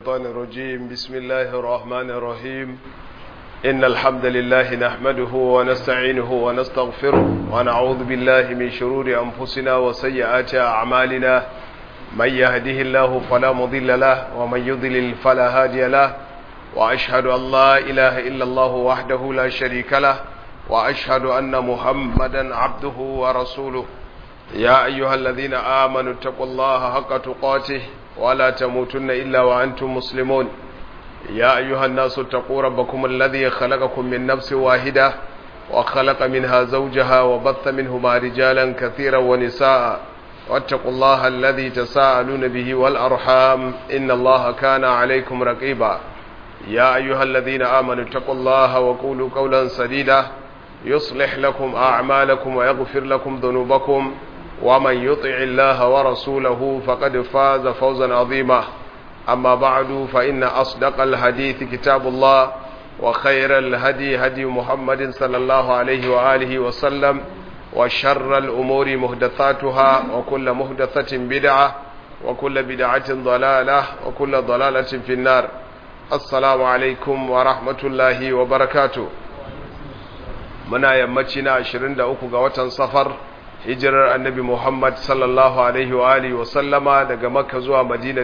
الشيطان الرجيم بسم الله الرحمن الرحيم إن الحمد لله نحمده ونستعينه ونستغفره ونعوذ بالله من شرور أنفسنا وسيئات أعمالنا من يهده الله فلا مضل له ومن يضلل فلا هادي له وأشهد أن لا إله إلا الله وحده لا شريك له وأشهد أن محمدا عبده ورسوله يا أيها الذين آمنوا اتقوا الله حق تقاته ولا تموتن إلا وأنتم مسلمون يا أيها الناس اتقوا ربكم الذي خلقكم من نفس واحدة وخلق منها زوجها وبث منهما رجالا كثيرا ونساء واتقوا الله الذي تساءلون به والأرحام إن الله كان عليكم رقيبا يا أيها الذين آمنوا اتقوا الله وقولوا قولا سديدا يصلح لكم أعمالكم ويغفر لكم ذنوبكم ومن يطع الله ورسوله فقد فاز فوزا عظيما أما بعد فإن أصدق الحديث كتاب الله وخير الهدي هدي محمد صلى الله عليه وآله وسلم وشر الأمور مهدثاتها وكل مهدثة بدعة وكل بدعة ضلالة وكل ضلالة في النار السلام عليكم ورحمة الله وبركاته muna yammaci na 23 ga watan safar hijirar annabi Muhammad sallallahu alaihi wa alihi wa sallama daga Makka zuwa Madina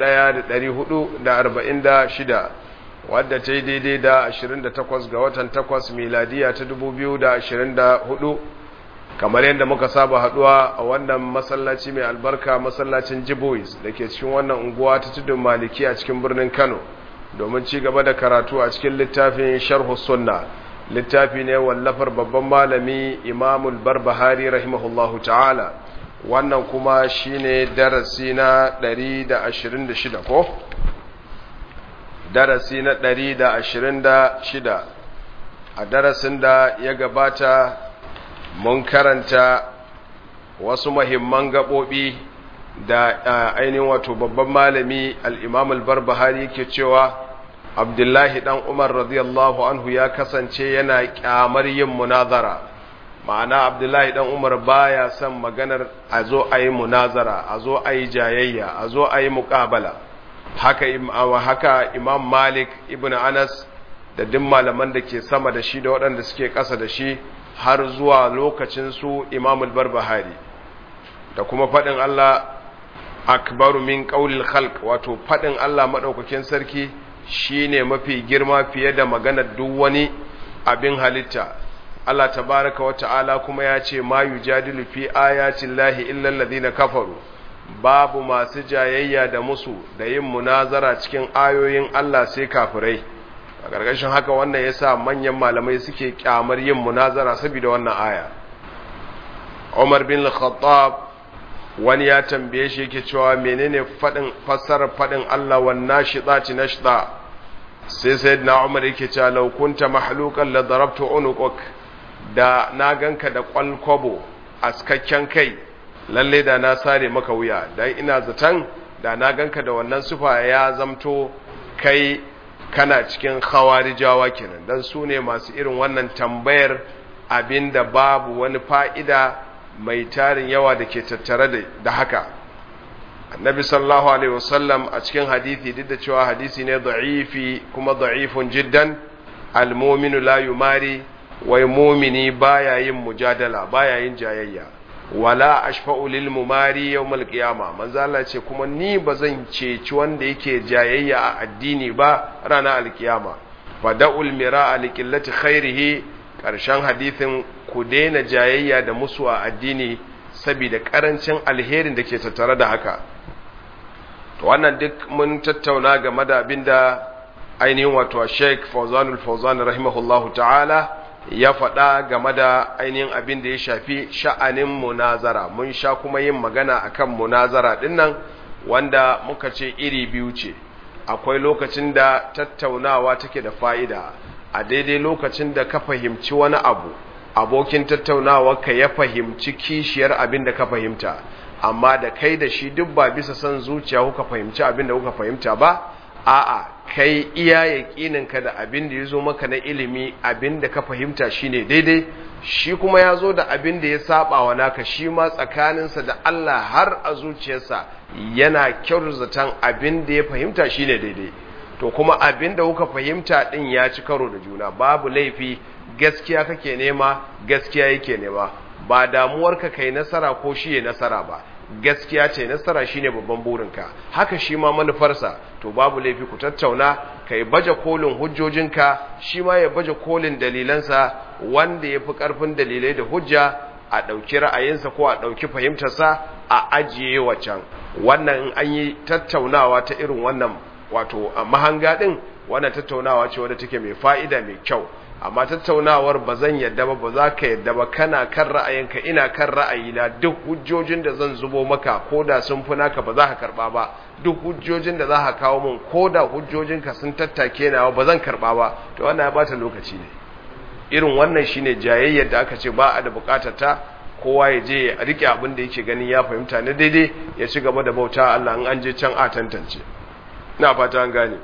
1446 wadda ta yi daidai da 28 ga watan 8 miladiya ta 2024 kamar yadda muka saba haduwa a wannan masallaci mai albarka masallacin Jibois da ke cikin wannan unguwa ta tudun Maliki a cikin birnin Kano domin ci gaba da karatu a cikin littafin Sharh Sunna littafi ne wallafar babban malami imamul barbahari rahimahullahu ta'ala wannan kuma shine darasi na 126 ko darasi na 126 a darasin da ya gabata mun karanta wasu mahimman gaɓoɓi da ainihin wato babban malami al'imamul barbahari ke cewa abdullahi dan umar radiyallahu anhu ya kasance yana kyamar yin munazara ma'ana abdullahi dan umar baya son maganar a zo a yi munazara a zo a yi jayayya a zo a yi muƙabala haka, haka imam malik ibn anas da duk malaman da ke sama da shi da waɗanda suke ƙasa da shi har zuwa lokacin su imamul barbahari da kuma faɗin allah akbaru min ƙaulil khalq wato faɗin allah maɗaukakin sarki shi ne mafi girma fiye da maganar duk wani abin halitta Allah tabaraka wa ta'ala kuma ya ce ma yujadilu fi ayatin lahi illa alladhina kafaru babu masu jayayya da musu da yin munazara cikin ayoyin Allah sai kafirai a gargashin haka wannan yasa manyan malamai suke kyamar yin munazara saboda wannan aya Umar bin Khattab wani ya tambaye shi yake cewa menene fadin fassarar fadin Allah wan nashidati nashda sai sayyidina Umar yake cewa law kunta mahluqan la darabtu unuqak da na ganka da kwalkwabo askakken kai lalle da na sare maka wuya dan ina zatan da na ganka da wannan sufa ya zamto kai kana cikin khawarijawa kenan dan su ne masu irin wannan tambayar abinda babu wani fa'ida mai tarin yawa da ke tattare da haka annabi sallallahu alaihi wasallam a cikin hadisi duk da cewa hadisi ne da'ifi kuma da'ifun jiddan almominu la yumari wai mumini baya yin mujadala baya yin jayayya wala ashfa'u lil mumari yawmal qiyama manzo Allah ce kuma ni bazan ceci wanda yake jayayya a addini ba ranar alkiyama fada'ul mira'a liqillati khairihi karshen hadisin ku daina jayayya da musu a addini saboda karancin alherin da ke tattare da haka to wannan duk mun tattauna game da abinda ainihin wato Sheikh Fawzanul Fawzan rahimahullahu ta'ala ya faɗa game da ainihin abin da ya shafi sha'anin munazara mun sha kuma yin magana akan munazara dinnan wanda muka ce iri biyu ce akwai lokacin da tattaunawa take da fa'ida a daidai lokacin da ka fahimci wani abu abokin tattaunawa ka ya fahimci kishiyar abin da ka fahimta amma da kai da shi duk ba bisa son zuciya kuka fahimci abin da kuka fahimta ba a'a kai iya yaƙininka da abin da ya zo maka na ilimi abin da ka fahimta shine daidai shi kuma ya zo da abin da ya saba wa naka shi ma tsakaninsa da Allah har a zuciyarsa yana kyautatan abin da ya fahimta shine daidai to kuma abin da kuka fahimta din ya ci karo da juna babu laifi gaskiya kake nema gaskiya yake nema ba damuwarka kai nasara ko shi ya nasara ba gaskiya ce nasara shine babban burinka haka shi ma manufarsa to babu laifi ku tattauna kai baje kolin hujjojinka shi ma ya baje kolin dalilansa wanda ya fi ƙarfin dalilai da hujja a ɗauki ra'ayinsa ko a ɗauki fahimtarsa a ajiye wacan wannan in an yi tattaunawa ta irin wannan wato a mahanga ɗin wannan tattaunawa ce wadda take mai fa'ida mai kyau amma tattaunawar ba zan yadda ba ba za ka yadda ba kana kan ra'ayinka ina kan ra'ayina duk hujjojin da zan zubo maka ko da sun fi naka ba za ka karba ba duk hujjojin da za ka kawo min ko da hujjojinka sun tattake nawa ba zan karba ba to wannan ya bata lokaci ne irin wannan shine jayayyar da aka ce ba a da bukatar ta kowa ya je ya rike abin da yake ganin ya fahimta na daidai ya ci gaba da bauta Allah in an je can a tantance ina fata an gane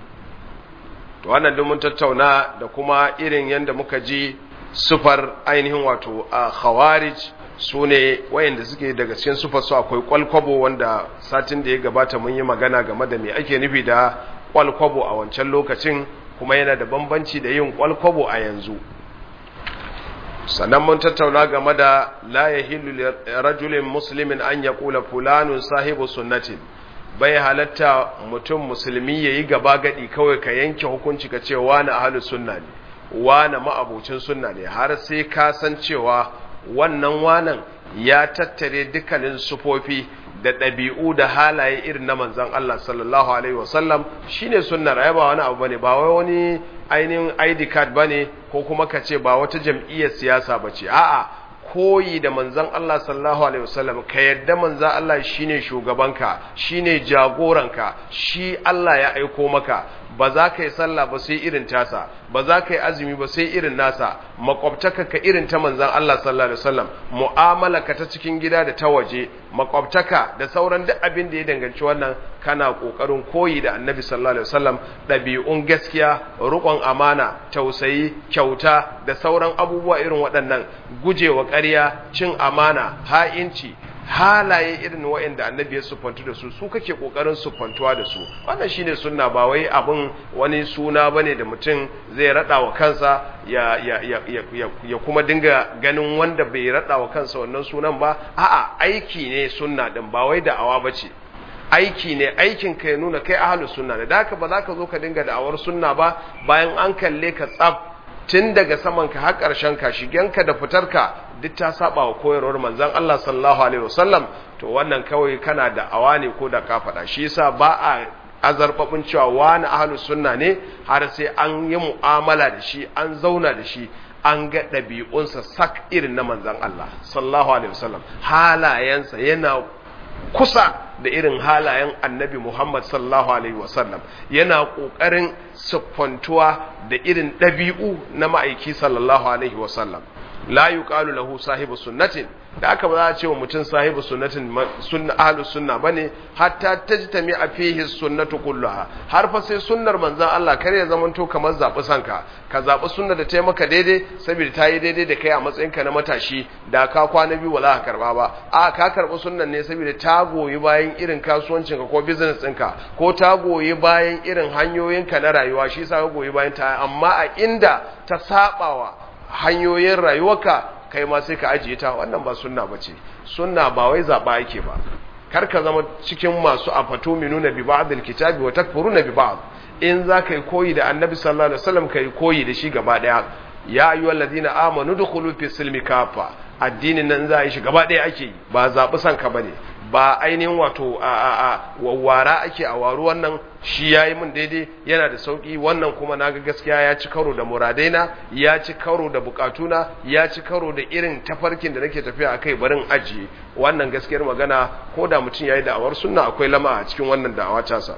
to wannan mun tattauna da kuma irin yadda muka ji sufar ainihin wato a khawarij su ne wayanda suke daga cikin sufar su akwai kwalkwabo wanda satin da ya gabata mun yi magana game da me ake nufi da kwalkwabo a wancan lokacin kuma yana da bambanci da yin kwalkwabo a yanzu sannan mun tattauna game da la yahillu rajulin muslimin an yaqula fulanun sahibu sunnatin bai halatta mutum musulmi ya yi gaba gadi kawai ka yanke hukunci ka ce wani ahalus sunna ne wani ma'abucin sunna ne har sai ka san cewa wannan wanan ya tattare dukkanin sufofi da ɗabi'u da halaye irin na manzan Allah sallallahu alaihi wasallam shine sunnar ai ba wani abu bane ba wai wani ainihin ID card bane ko kuma ka ce ba wata jam'iyyar siyasa bace a'a koyi da manzan Allah sallallahu alaihi wasallam ka yadda manzan Allah shine shugabanka shine jagoranka shi Allah ya aiko maka ba za ka yi sallah ba sai irin tasa ba za ka yi azumi ba sai irin nasa makwabtaka ka irin ta manzan Allah sallallahu alaihi wasallam mu'amala ka ta cikin gida da ta waje makwabtaka da sauran duk abin da ya danganci wannan kana kokarin koyi da annabi sallallahu alaihi wasallam ɗabi'un gaskiya rukon amana tausayi kyauta da sauran abubuwa irin waɗannan gujewa ƙarya cin amana ha'inci halaye irin wa'anda annabi ya sufantu da su su kake kokarin sufantuwa da su wannan shine sunna ba wai abin wani suna bane da mutum zai rada wa kansa ya ya ya ya, ya kuma dinga ganin wanda bai rada wa kansa wannan sunan ba a'a aiki ne sunna din ba wai da'awa bace aiki ne aikin ka ya nuna kai ahlus sunna ne da haka ba za ka zo ka dinga da'awar sunna ba bayan an kalle ka tsaf tun daga saman ka har ƙarshen ka shigenka da fitarka duk ta saba wa koyarwar manzon Allah sallallahu alaihi wasallam to wannan kawai kana da awa ne ko da ka faɗa shi yasa ba a azarbabin cewa wani ahlus sunna ne har sai an yi mu'amala da shi an zauna da shi an ga ɗabi'unsa sak irin na manzon Allah sallallahu alaihi wasallam halayensa yana kusa da irin halayen annabi Muhammad sallallahu Alaihi wasallam yana ƙoƙarin siffantuwa da irin ɗabi'u na ma'aiki sallallahu Alaihi wasallam la yi lahu sahibu sunnatin da aka ba za a ce wa mutum sahibu sunnatin sunna ahlu sunna bane hatta tajtami a fihi sunnatu kulluha har fa sai sunnar manzon Allah kar ya zamanto kamar zabi sanka ka zabi sunnar da ta maka daidai saboda ta yi daidai da kai a matsayin ka na matashi da ka kwana biyu wala ka karba ba a ka karbi sunnar ne saboda ta goyi bayan irin kasuwancin ka ko business ɗinka ko ta goyi bayan irin hanyoyin ka na rayuwa shi yasa ka goyi bayan ta amma a inda ta sabawa hanyoyin rayuwarka kai ma sai ka ajiye ta wannan ba sunna bace sunna ba wai zaba yake ba kar ka zama cikin masu afatu minuna bi ba'dil kitabi wa takfuruna bi ba'd in za ka yi koyi da annabi sallallahu alaihi wasallam kai koyi da shi gaba daya ya ayyuhal ladina amanu dukhulu fi silmi kafa addinin nan za a yi shi gaba daya ake yi ba zabi san ka bane ba ainihin wato a a a wawwara ake a waru wannan shi yayi min daidai yana da sauki wannan kuma naga gaskiya ya ci karo da muradaina ya ci karo da bukatuna ya ci karo da irin tafarkin da nake tafiya akai barin ajiye wannan gaskiyar magana ko da mutum yayi da'awar sunna akwai lama a cikin wannan da'awa tasa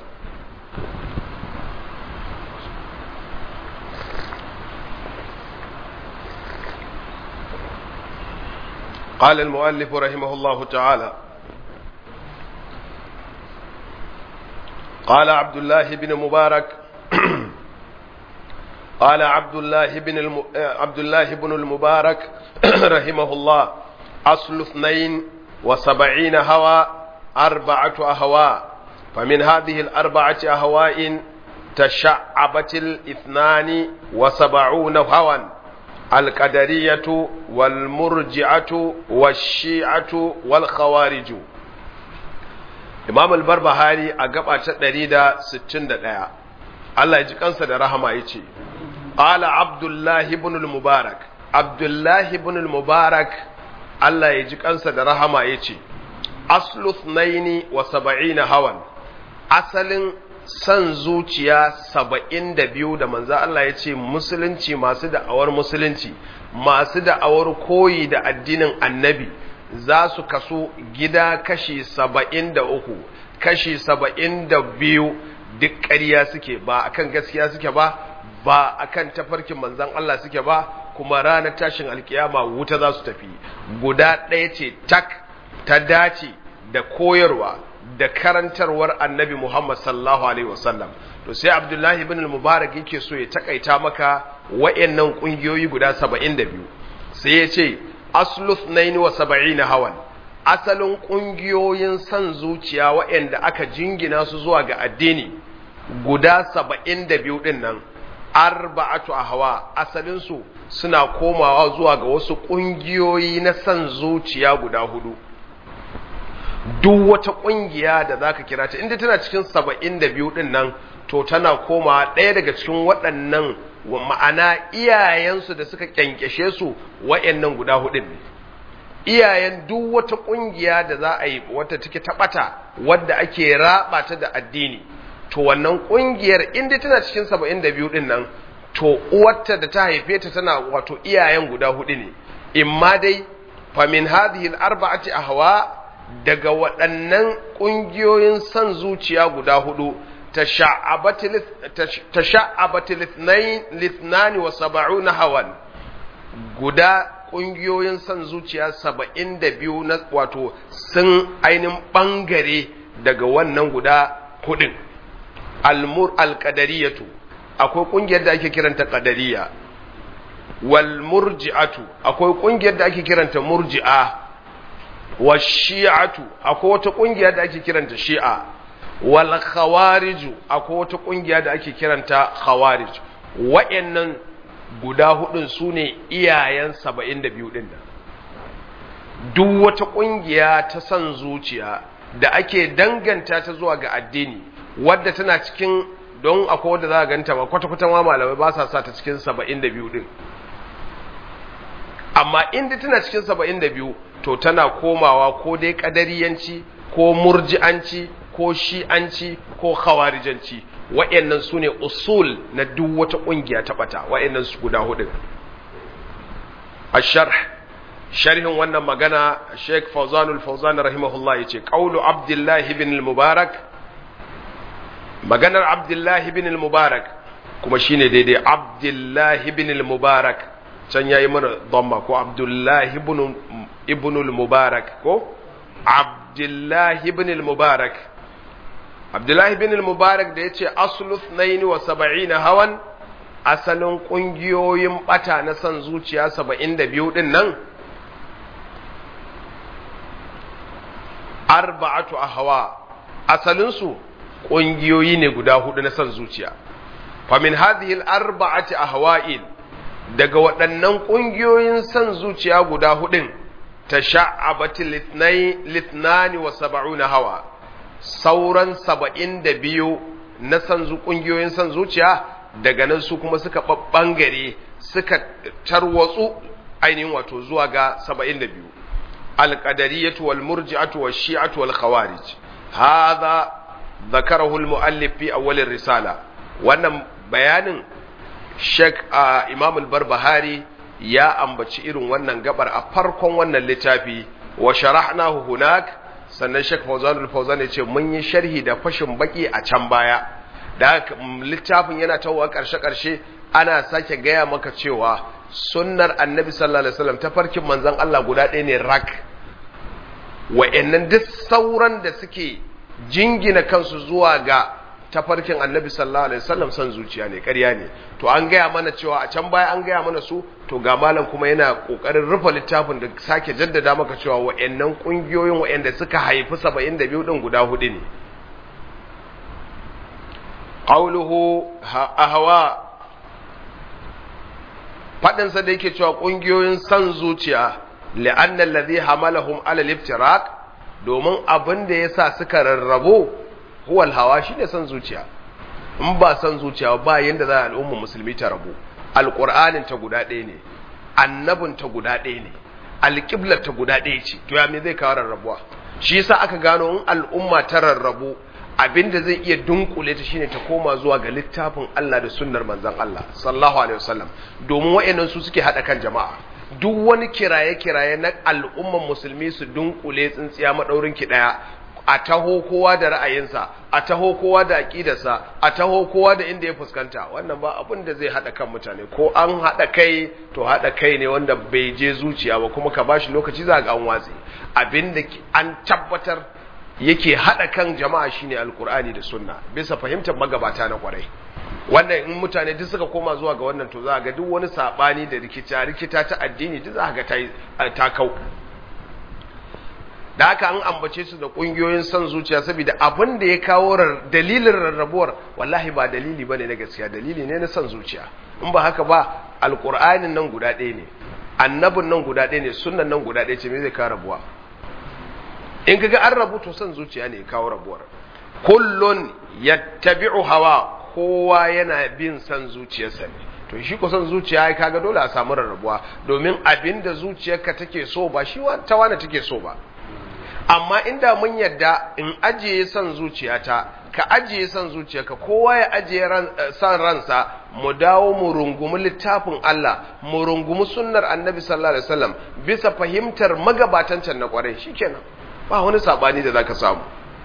قال المؤلف رحمه الله تعالى قال عبد الله بن مبارك قال عبد الله بن الم... عبد الله بن المبارك رحمه الله أصل اثنين وسبعين هوى أربعة أهواء فمن هذه الأربعة أهواء تشعبت الاثنان وسبعون هوى القدرية والمرجعة والشيعة والخوارج إمام البربهاري أقبع تدريد ستين دقيقة الله يجي كنسا da rahama yace qala abdullah ibn al-mubarak abdullah ibn al-mubarak Allah ya ji kansa da rahama yace aslu 72 hawan asalin san zuciya saba'in da biyu da manzo Allah ya ce musulunci masu da'awar musulunci masu da'awar koyi da addinin annabi za su kaso gida kashi saba'in da uku kashi saba'in da biyu duk ƙarya suke ba akan gaskiya suke ba ba akan tafarkin manzan Allah suke ba kuma ranar tashin alkiyama wuta za su tafi guda ɗaya ce tak ta dace da koyarwa da karantarwar annabi Muhammad sallallahu alaihi wasallam to sai Abdullahi ibn al-Mubarak yake so ya takaita maka wayannan kungiyoyi guda 72 sai ya ce aslu 72 hawan asalin kungiyoyin san zuciya wayanda aka jingina su zuwa ga addini guda 72 din nan arba'atu ahwa asalin su suna komawa zuwa ga wasu kungiyoyi na san zuciya guda hudu duk wata ƙungiya da za ka kira ta inda tana cikin saba'in da biyu ɗin nan to tana koma ɗaya daga cikin waɗannan ma'ana iyayensu da suka ƙyanƙyashe su wa'yannan guda hudun ne iyayen duk wata ƙungiya da za a yi wata take taɓata wadda ake raɓa ta da addini to wannan ƙungiyar inda tana cikin saba'in da biyu ɗin nan to uwarta da ta haife ta tana wato iyayen guda hudu ne imma dai famin hadhihi al-arba'ati ahwa daga waɗannan ƙungiyoyin son zuciya guda hudu ta sha'abati lithnani wa saba'u na hawan guda ƙungiyoyin son zuciya saba'in da biyu na wato sun ainihin ɓangare daga wannan guda hudun almur alƙadariyatu akwai ƙungiyar da ake kiranta ƙadariya wal murji'atu akwai ƙungiyar da ake kiranta murji'a wa shi'atu akwai wata kungiya da ake kiranta shi'a wal khawariju akwai wata kungiya da ake kiranta khawarij wa'annan guda hudun su ne iyayen 72 din nan duk wata kungiya ta san zuciya da ake danganta ta zuwa ga addini wadda tana cikin don akwai wadda za a ganta ba kwata-kwata ma malamai ba sa sa ta cikin 72 din amma inda tana cikin 72 to tana komawa ko dai kadariyanci ko murji'anci ko shi'anci ko khawarijanci wa'annan su ne usul na duk wata ƙungiya ta ɓata wa'annan su guda hudu a sharh sharhin wannan magana sheikh fauzanul fauzan rahimahullah ya ce ƙaulu abdullahi bin mubarak maganar abdullahi bin mubarak kuma shine daidai abdullahi bin mubarak can ya yi mana dhamma ko abdullahi ibn al-mubarak ko abdullahi ibn al-mubarak abdullahi ibn al-mubarak da ya ce aslu 72 hawan asalin ƙungiyoyin ɓata na son zuciya 72 ɗin nan arba'atu a hawa asalinsu ƙungiyoyi ne guda hudu na son zuciya famin hadhihi al-arba'ati ahwa'in daga waɗannan ƙungiyoyin son zuciya guda hudun ta sha'abati litnani wa saba'una hawa sauran saba'in da biyu na ƙungiyoyin son zuciya daga nan su kuma suka ɓangare suka tarwatsu ainihin wato zuwa ga saba'in da biyu alƙadariyatu wal murji'atu wal shi'atu wal khawarij hadha ذكره المؤلف في أول الرسالة wannan bayanin Sheikh uh, Imam al-Barbahari ya ambaci irin wannan gabar a farkon wannan littafi wa sharahnahu hunak sannan Sheikh Fawzan al-Fawzan ya ce mun yi sharhi da fashin baki a can baya da littafin yana tawowa karshe karshe ana sake gaya maka cewa sunnar Annabi sallallahu alaihi wasallam ta farkin manzon Allah guda ɗaya ne rak wa'annan duk sauran da suke jingina kansu zuwa ga tafarkin annabi sallallahu alaihi wasallam san zuciya ne ƙarya ne to an gaya mana cewa a can baya an gaya mana su to ga malam kuma yana kokarin rufe littafin da sake jaddada maka cewa wa'annan kungiyoyin wa'anda suka haifi 72 din guda hudu ne qawluhu ahwa fadin sa da yake cewa kungiyoyin san zuciya la'anna alladhi hamalahum ala al-iftiraq domin abin da yasa suka rarrabo huwal hawa shine san zuciya in ba san zuciya ba yanda za al'umma musulmi ta rabu alqur'anin ta guda ɗaya ne annabin ta guda ɗaya ne alqiblar ta guda ɗaya ce to ya me zai kawo rarrabuwa shi yasa aka gano in al'umma ta rarrabu abinda zai iya dunkule ta shine ta koma zuwa ga littafin Allah da sunnar manzon Allah sallallahu alaihi wasallam domin wayannan su suke hada kan jama'a duk wani kiraye-kiraye na al'umman musulmi su dunkule tsintsiya madaurin ki daya a taho kowa da ra'ayinsa a taho kowa da aƙidarsa a taho kowa da inda ya fuskanta wannan ba abin da zai haɗa kan mutane ko an haɗa kai to haɗa kai ne wanda bai je zuciya ba kuma ka bashi lokaci za ga an watsi abin da an tabbatar yake haɗa kan jama'a shine alkur'ani da sunna bisa fahimtar magabata na kwarai wannan in mutane duk suka koma zuwa ga wannan to za ga duk wani sabani da rikita rikita ta addini duk za ga ta kau da haka an ambace su da kungiyoyin son zuciya saboda abin da ya kawo dalilin rarrabuwar wallahi ba dalili bane na gaskiya dalili ne na son zuciya in ba haka ba alqur'anin nan guda ɗaya ne annabin nan guda ɗaya ne sunnan nan guda ɗaya ce me zai kawo rabuwa in kaga an rabu to son zuciya ne ya kawo rabuwar kullun yattabi'u hawa kowa yana bin son zuciyarsa ne to shi ko son zuciya ya kaga dole a samu rarrabuwa domin abinda zuciyarka take so ba shi ta wani take so ba amma inda mun yadda in ajiye son zuciyata ka ajiye son zuciyarka kowa ya ajiye son ransa mu dawo mu rungumi littafin Allah mu rungumi sunnar annabi sallallahu alaihi wasallam bisa fahimtar magabatan can na kwarai shikenan ba wani sabani da zaka samu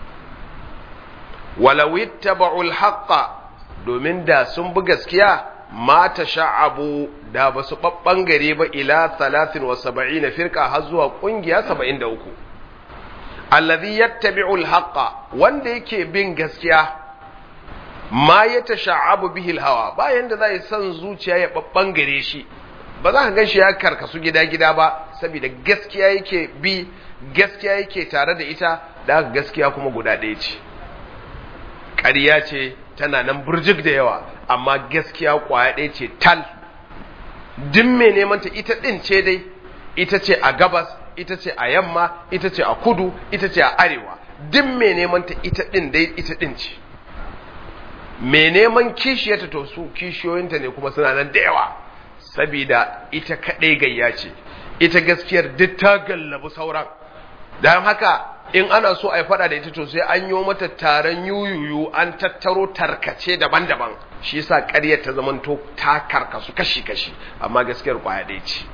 walau ittaba'ul haqqa domin da sun bi gaskiya ma sha'abu da ba su babbangare ba ila 73 firqa har zuwa kungiya 73 alladhi yattabi'u al-haqqa wanda yake bin gaskiya ma yatasha'abu bihi al-hawa bayan da zai san zuciya ya babbangare shi ba za ka gan shi ya karkasu gida-gida ba saboda gaskiya yake bi gaskiya yake tare da ita da gaskiya kuma guda ɗaya ce ƙarya ce tana nan burjik da yawa amma gaskiya ƙwaya ɗaya ce tal duk mai neman ta ita ɗin ce dai ita ce a gabas ita ce a yamma ita ce a kudu ita ce a arewa duk mai neman ta ita ɗin dai ita ɗin ce mai neman kishiyarta to su kishiyoyinta ne kuma suna nan da yawa sabida ita kaɗai gayya ce ita gaskiyar duk ta gallabi sauran don haka in ana so a yi faɗa da ita to sai an yi mata taron yuyuyu an tattaro tarkace daban-daban shi yasa ƙaryar ta zamanto ta karkasu kashi-kashi amma gaskiyar ƙwaya ɗaya ce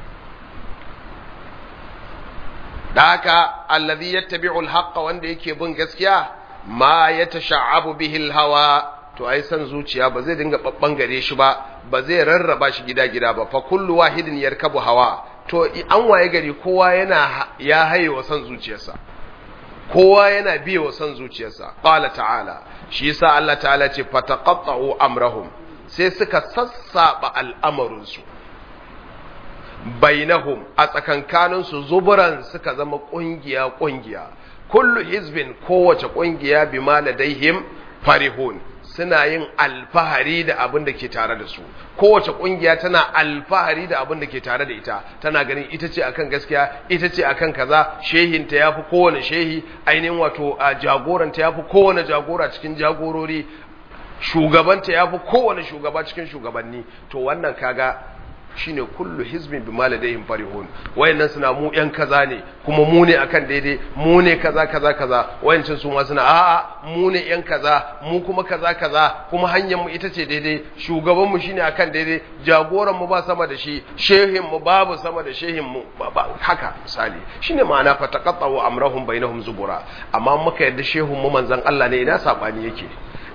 da haka allazi yattabi'u al-haqqa wanda yake bin gaskiya ma yatasha'abu bihi al-hawa to ai san zuciya ba zai dinga babbangare shi ba ba zai rarraba shi gida-gida ba fa kullu wahidin yarkabu hawa to an waye gari kowa yana ya haye wa san zuciyarsa kowa yana biye wa san zuciyarsa qala ta'ala shi yasa Allah ta'ala ce fataqatta'u amrahum sai suka sassaba al'amarin su bainahum a tsakankanin su zuburan suka zama kungiya kungiya kullu hizbin kowace kungiya bima ladaihim farihun suna yin alfahari da abin da ke tare da su kowace kungiya tana alfahari da abin da ke tare da ita tana ganin ita ce akan gaskiya ita ce akan kaza shehinta ya fi kowane shehi ainihin wato a jagoranta ya fi kowane jagora cikin jagorori shugabanta ya fi kowane shugaba cikin shugabanni to wannan kaga shine kullu hizbin bima ladayhim farihun wayannan suna mu yan kaza ne kuma mu ne akan daidai mu ne kaza kaza kaza wayancin su ma suna a'a mu ne yan kaza mu kuma kaza kaza kuma hanyar mu ita ce daidai shugaban mu shine akan daidai jagoran mu ba sama da shi shehin mu babu sama da shehin mu haka misali shine ma'ana fataqattu amrahum bainahum zubura amma muka yadda shehun mu manzon Allah ne ina sabani yake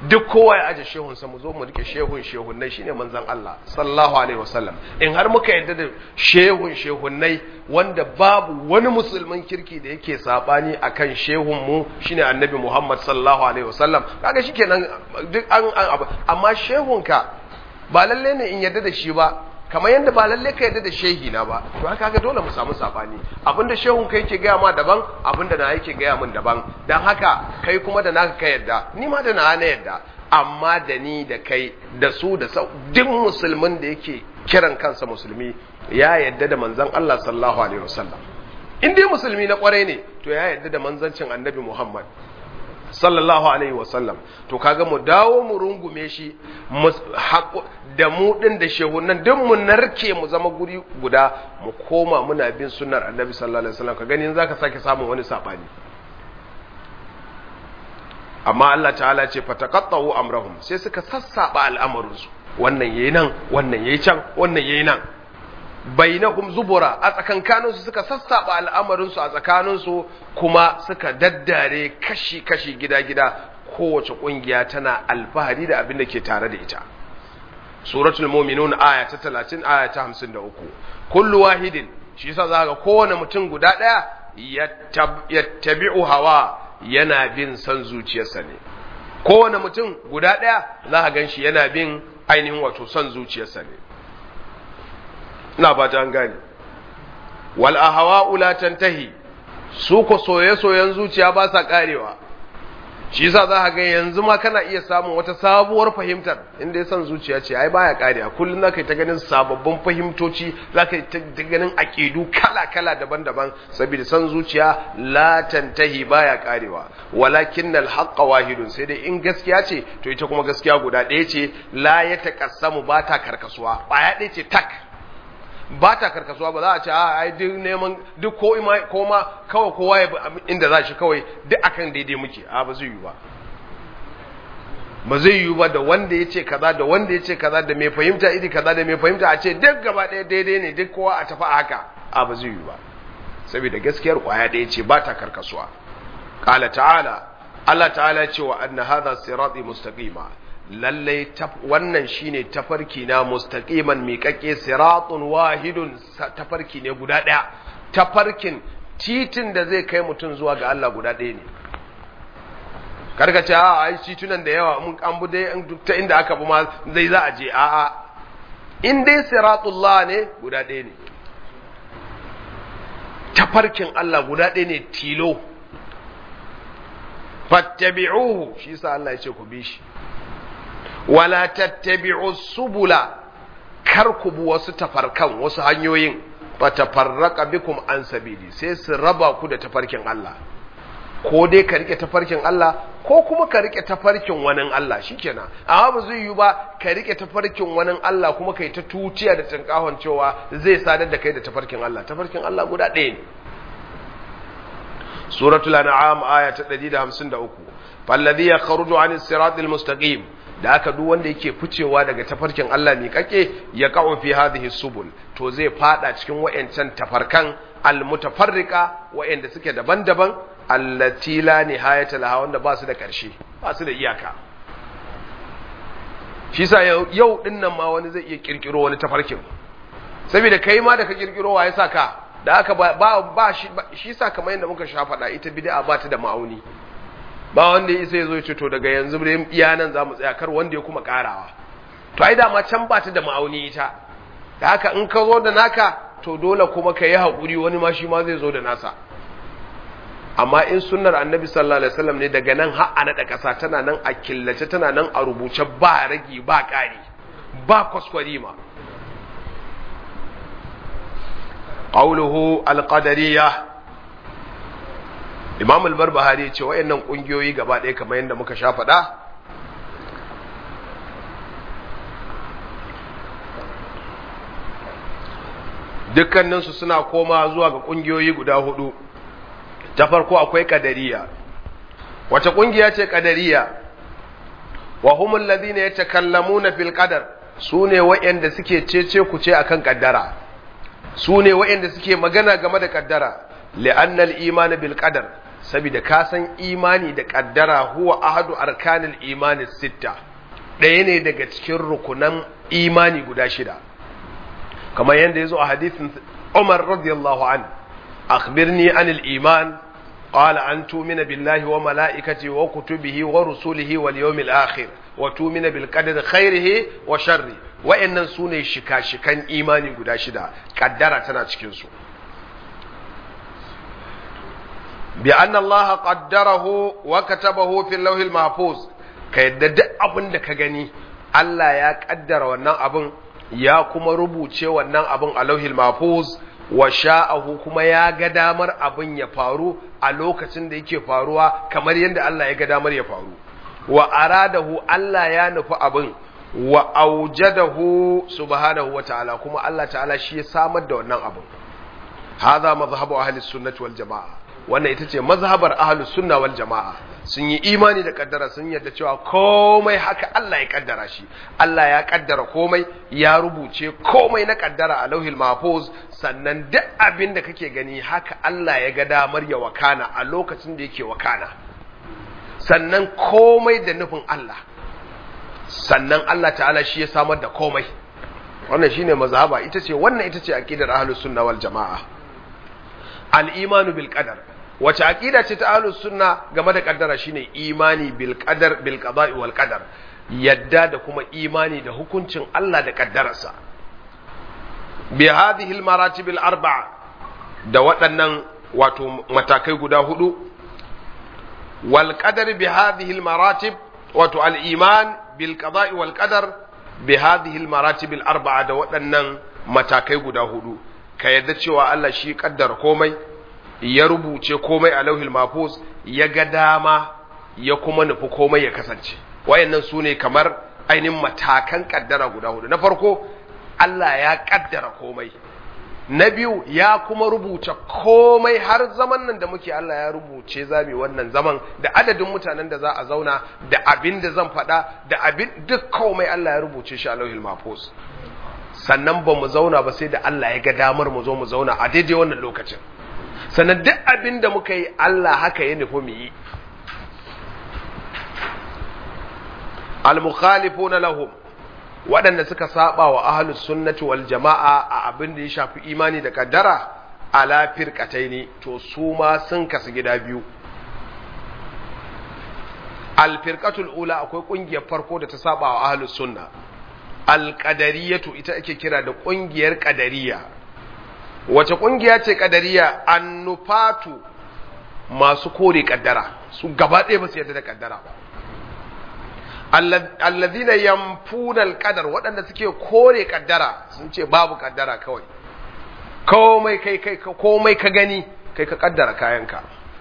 duk kowa ya aje shehun sa mu zo mu rike shehun shehunnai shine manzon Allah sallallahu alaihi wasallam in har muka yadda da shehun shehunnai wanda babu wani musulmin kirki da yake sabani akan shehun mu shine annabi Muhammad sallallahu alaihi wasallam kaga shikenan duk an amma shehun ka ba lalle ne in yadda da shi ba kamar yadda ba lalle ka yadda da shehi na ba to haka ga dole mu samu sabani abinda shehun kai yake gaya ma daban abinda na yake gaya min daban dan haka kai kuma da naka ka yadda ni ma da na na yadda amma da ni da kai da su da sau duk musulmin da yake kiran kansa musulmi ya yadda da manzon Allah sallallahu alaihi wasallam in dai musulmi na kwarai ne to ya yadda da manzancin annabi Muhammad sallallahu alaihi wasallam to kaga mu dawo mu rungume shi da mu din da shehunan duk mu narke mu zama guri guda mu koma muna bin sunnar annabi sallallahu alaihi wasallam ka gani zaka sake samun wani sabani amma Allah ta'ala ce fataqattu amrahum sai suka sassaba al'amarin su wannan yayi nan wannan yayi can wannan yayi nan bainahum zubura a tsakankaninsu suka sassaba al'amarinsu a tsakaninsu kuma suka daddare kashi-kashi gida-gida kowace ƙungiya tana alfahari da abin da ke tare da ita suratul muminun aya ta 30 aya ta 53 kullu wahidin shi yasa za ga kowane mutum guda ɗaya yattabi'u hawa yana bin san zuciyarsa ne kowane mutum guda ɗaya za ka gan shi yana bin ainihin wato son zuciyarsa ne ina ba ta an gane wal ahwa'u la tantahi su ko soye-soyen zuciya ba sa karewa shi yasa za ka ga yanzu ma kana iya samun wata sabuwar fahimtar inda ya san zuciya ce ai baya karewa kullum zaka yi ta ganin sababbin fahimtoci zaka yi ta ganin aqidu kala-kala daban-daban saboda san zuciya la tantahi baya karewa walakinnal haqqa wahidun sai dai in gaskiya ce to ita kuma gaskiya guda ɗaya ce la ya taqassamu ba ta karkasuwa baya ɗaya ce tak ba ta karkasuwa ba za a ce a ai duk neman duk ko ima ko ma kawai kowa ya inda za shi kawai duk akan daidai muke a ba zai yi ba ba zai yi ba da wanda ya ce kaza da wanda ya ce kaza da mai fahimta iri kaza da mai fahimta a ce duk gaba ɗaya daidai ne duk kowa a tafi a haka a ba zai yi ba saboda gaskiyar kwaya ɗaya ce ba ta karkasuwa qala ta'ala Allah ta'ala ya ce wa anna hadha sirati mustaqima lallai wannan shine tafarki na mustaqiman miƙaƙe siratun wahidun tafarki ne guda ɗaya tafarkin titin da zai kai mutum zuwa ga Allah guda ɗaya ne karka ce a ai titunan da yawa mun an bu dai duk ta inda aka bi ma zai za a je a a in dai siratullah ne guda ɗaya ne tafarkin Allah guda ɗaya ne tilo fattabi'uhu shi sa Allah ya ce ku bi shi wala tattabi'u subula kar ku bi wasu tafarkan wasu hanyoyin fatafarraqa bikum an sabili sai su raba ku da tafarkin Allah ko dai ka rike tafarkin Allah ko kuma ka rike tafarkin wani Allah shikenan amma ba zai yi ba ka rike tafarkin wani Allah kuma kai ta tutiya da tinkahon cewa zai sadar da kai da tafarkin Allah tafarkin Allah guda ɗaya ne suratul an'am aya ta 153 falladhi yakhruju 'anis siratil mustaqim da aka duk wanda yake ficewa daga tafarkin Allah ne kake ya ka'u fi hadhihi subul to zai fada cikin wayancan tafarkan almutafarriqa wayanda suke daban-daban allati la nihayata laha wanda ba su da karshe ba su da iyaka shi sa yau din nan ma wani zai iya kirkiro wani tafarkin saboda kai ma da ka kirkiro wa ya saka da aka ba ba shi shi sa kamar yadda muka sha faɗa ita bid'a ba ta da ma'auni ba wanda ya isa ya zo ya ce to daga yanzu dai iya nan za mu tsaya kar wanda ya kuma karawa to ai dama can ba ta da ma'auni ita da haka in ka zo da naka to dole kuma ka yi haƙuri wani ma shi ma zai zo da nasa amma in sunnar annabi sallallahu alaihi wasallam ne daga nan har a naɗa ƙasa tana nan a killace tana nan a rubuce ba ragi ba ƙari ba kwaskwari ma qawluhu alqadariyah imam al-barbahari ce wayannan kungiyoyi gaba ɗaya kamar yadda muka sha faɗa dukkaninsu suna koma zuwa ga kungiyoyi guda hudu ta farko akwai kadariya wace kungiya ce kadariya wa humul ladina yatakallamuna fil qadar sune wayanda suke cece ku ce akan kaddara sune wayanda suke magana game da kaddara li'annal iman bil qadar saboda ka san imani da kaddara huwa ahadu arkanil imani sitta ɗaya ne daga cikin rukunan imani guda shida kamar yadda ya zo a hadithin Umar radiyallahu an akhbirni anil iman qala an tu'mina billahi wa mala'ikati wa kutubihi wa rusulihi wal yawmil akhir wa tu'mina bil qadari khairihi wa sharri wa'annan sune shika-shikan imani guda shida kaddara tana cikin su bi anna Allah qaddarahu wa katabahu fil lawhil mahfuz ka yadda duk abin da ka gani Allah ya kaddara wannan abin ya kuma rubuce wannan abin a lauhil mahfuz wa sha'ahu kuma ya ga damar abin ya faru a lokacin da yake faruwa kamar yadda Allah ya ga damar ya faru wa aradahu Allah ya nufi abin wa aujadahu subhanahu wa ta'ala kuma Allah ta'ala shi ya samar da wannan abin hadha mazhabu ahli sunnati wal jamaa wannan ita ce mazhabar ahlus sunna wal jamaa sun yi imani da kaddara sun yarda cewa komai haka Allah ya kaddara shi Allah ya kaddara komai ya rubuce komai na kaddara a lauhil mahfuz sannan duk abin da kake gani haka Allah ya ga damar ya wakana a lokacin da yake wakana sannan komai da nufin Allah sannan Allah ta'ala shi ya samar da komai wannan shine mazhaba ita ce wannan ita ce aqidar ahlus sunna wal jamaa al-imanu bil qadar wace aqida ce ta ahlus sunna game da kaddara shine imani bil qadar bil qada'i wal qadar yadda da kuma imani da hukuncin Allah da kaddararsa bi hadhihi al maratib al arba'a da waɗannan wato matakai guda hudu wal qadar bi hadhihi al maratib wato al iman bil qada'i wal qadar bi hadhihi al maratib al arba'a da waɗannan matakai guda hudu ka yadda cewa Allah shi kaddara komai ya rubuce komai a lauhil mafus ya ga dama ya kuma nufi komai ya kasance wayannan su ne kamar ainihin matakan kaddara guda hudu na farko Allah ya kaddara komai na biyu ya kuma rubuce komai har zaman nan da muke Allah ya rubuce zami wannan zaman da adadin mutanen da za a zauna da abin da zan faɗa da abin duk komai Allah ya rubuce shi a lauhil mafus sannan ba mu zauna ba sai da Allah ya ga damar mu zo mu zauna a daidai wannan lokacin sannan duk abin da muka yi Allah haka ya nufi mu yi al-mukhalifuna lahum waɗanda suka saba wa ahlus sunnati wal jama'a a abin da ya shafi imani da kaddara ala firqataini to su ma sun kasu gida biyu al-firqatul ula akwai kungiyar farko da ta saba wa ahlus sunna al-qadariyatu ita ake kira da kungiyar qadariyya wace kungiya ce kadariya annufatu masu kore kaddara su gaba ɗaya ba su yarda da kaddara ba alladhina yamfuna alqadar waɗanda suke kore kaddara sun ce babu kaddara kawai komai kai kai komai ka gani kai ka kaddara kayanka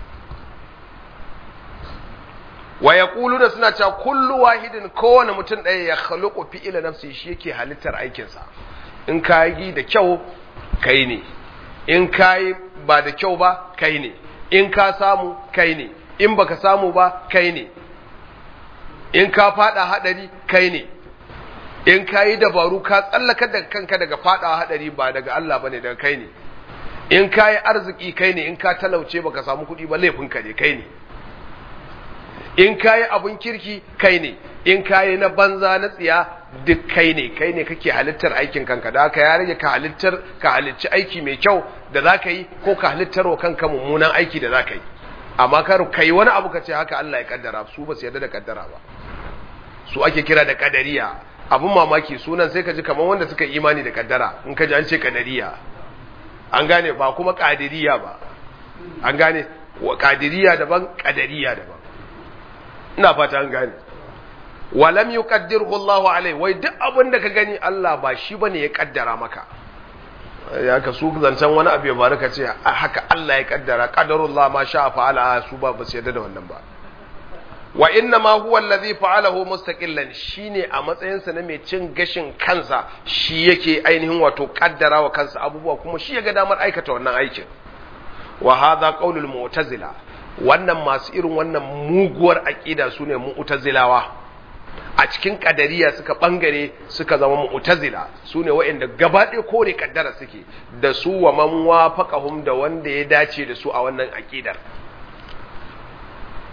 wa yaquluna suna cewa kullu wahidin kowane mutum ɗaya ya khaluqu fi'ila nafsi shi yake halittar aikinsa in ka yi da kyau kai ne in ka yi ba da kyau ba kai ne in ka samu kai ne in baka samu ba kai ne in ka fada hadari kai ne in ka yi dabaru ka tsallaka da kanka daga fada hadari ba daga Allah bane daga kai ne in ka yi arziki kai ne in ka talauce baka samu kuɗi ba laifinka ne kai ne in ka yi abun kirki kai ne in ka yi na banza na tsiya duk kai ne kai ne kake halittar aikin kanka da haka ya rage ka halittar ka halicci aiki mai kyau da za ka yi ko ka halittar wa kanka mummunan aiki da za ka yi amma kar ka yi wani abu ka ce haka Allah ya kaddara su ba su yarda da kaddara ba su ake kira da kadariya abun mamaki sunan sai ka ji kamar wanda suka imani da kaddara in ka ji an ce kadariya an gane ba kuma kadiriya ba an gane kadiriya daban kadariya daban ina fata an gane walam yuqaddirhu Allahu alai wai duk abin da ka gani Allah ba shi bane ya kaddara maka ya ka su zancan wani abu ya faru ka ce haka Allah ya kaddara qadarullah ma sha fa'ala su ba ba su yarda da wannan ba wa inna ma huwa allazi fa'alahu mustaqillan shine a matsayin sa na mai cin gashin kansa shi yake ainihin wato kaddara wa kansa abubuwa kuma shi ya ga damar aikata wannan aikin wa hadha qaulul mu'tazila wannan masu irin wannan muguwar aqida sune mu'tazilawa a cikin kadariya suka bangare suka zama mu'tazila sune waɗanda gaba ɗaya kore kaddara suke da su wa man wafaqahum da wanda ya dace da su a wannan aqidar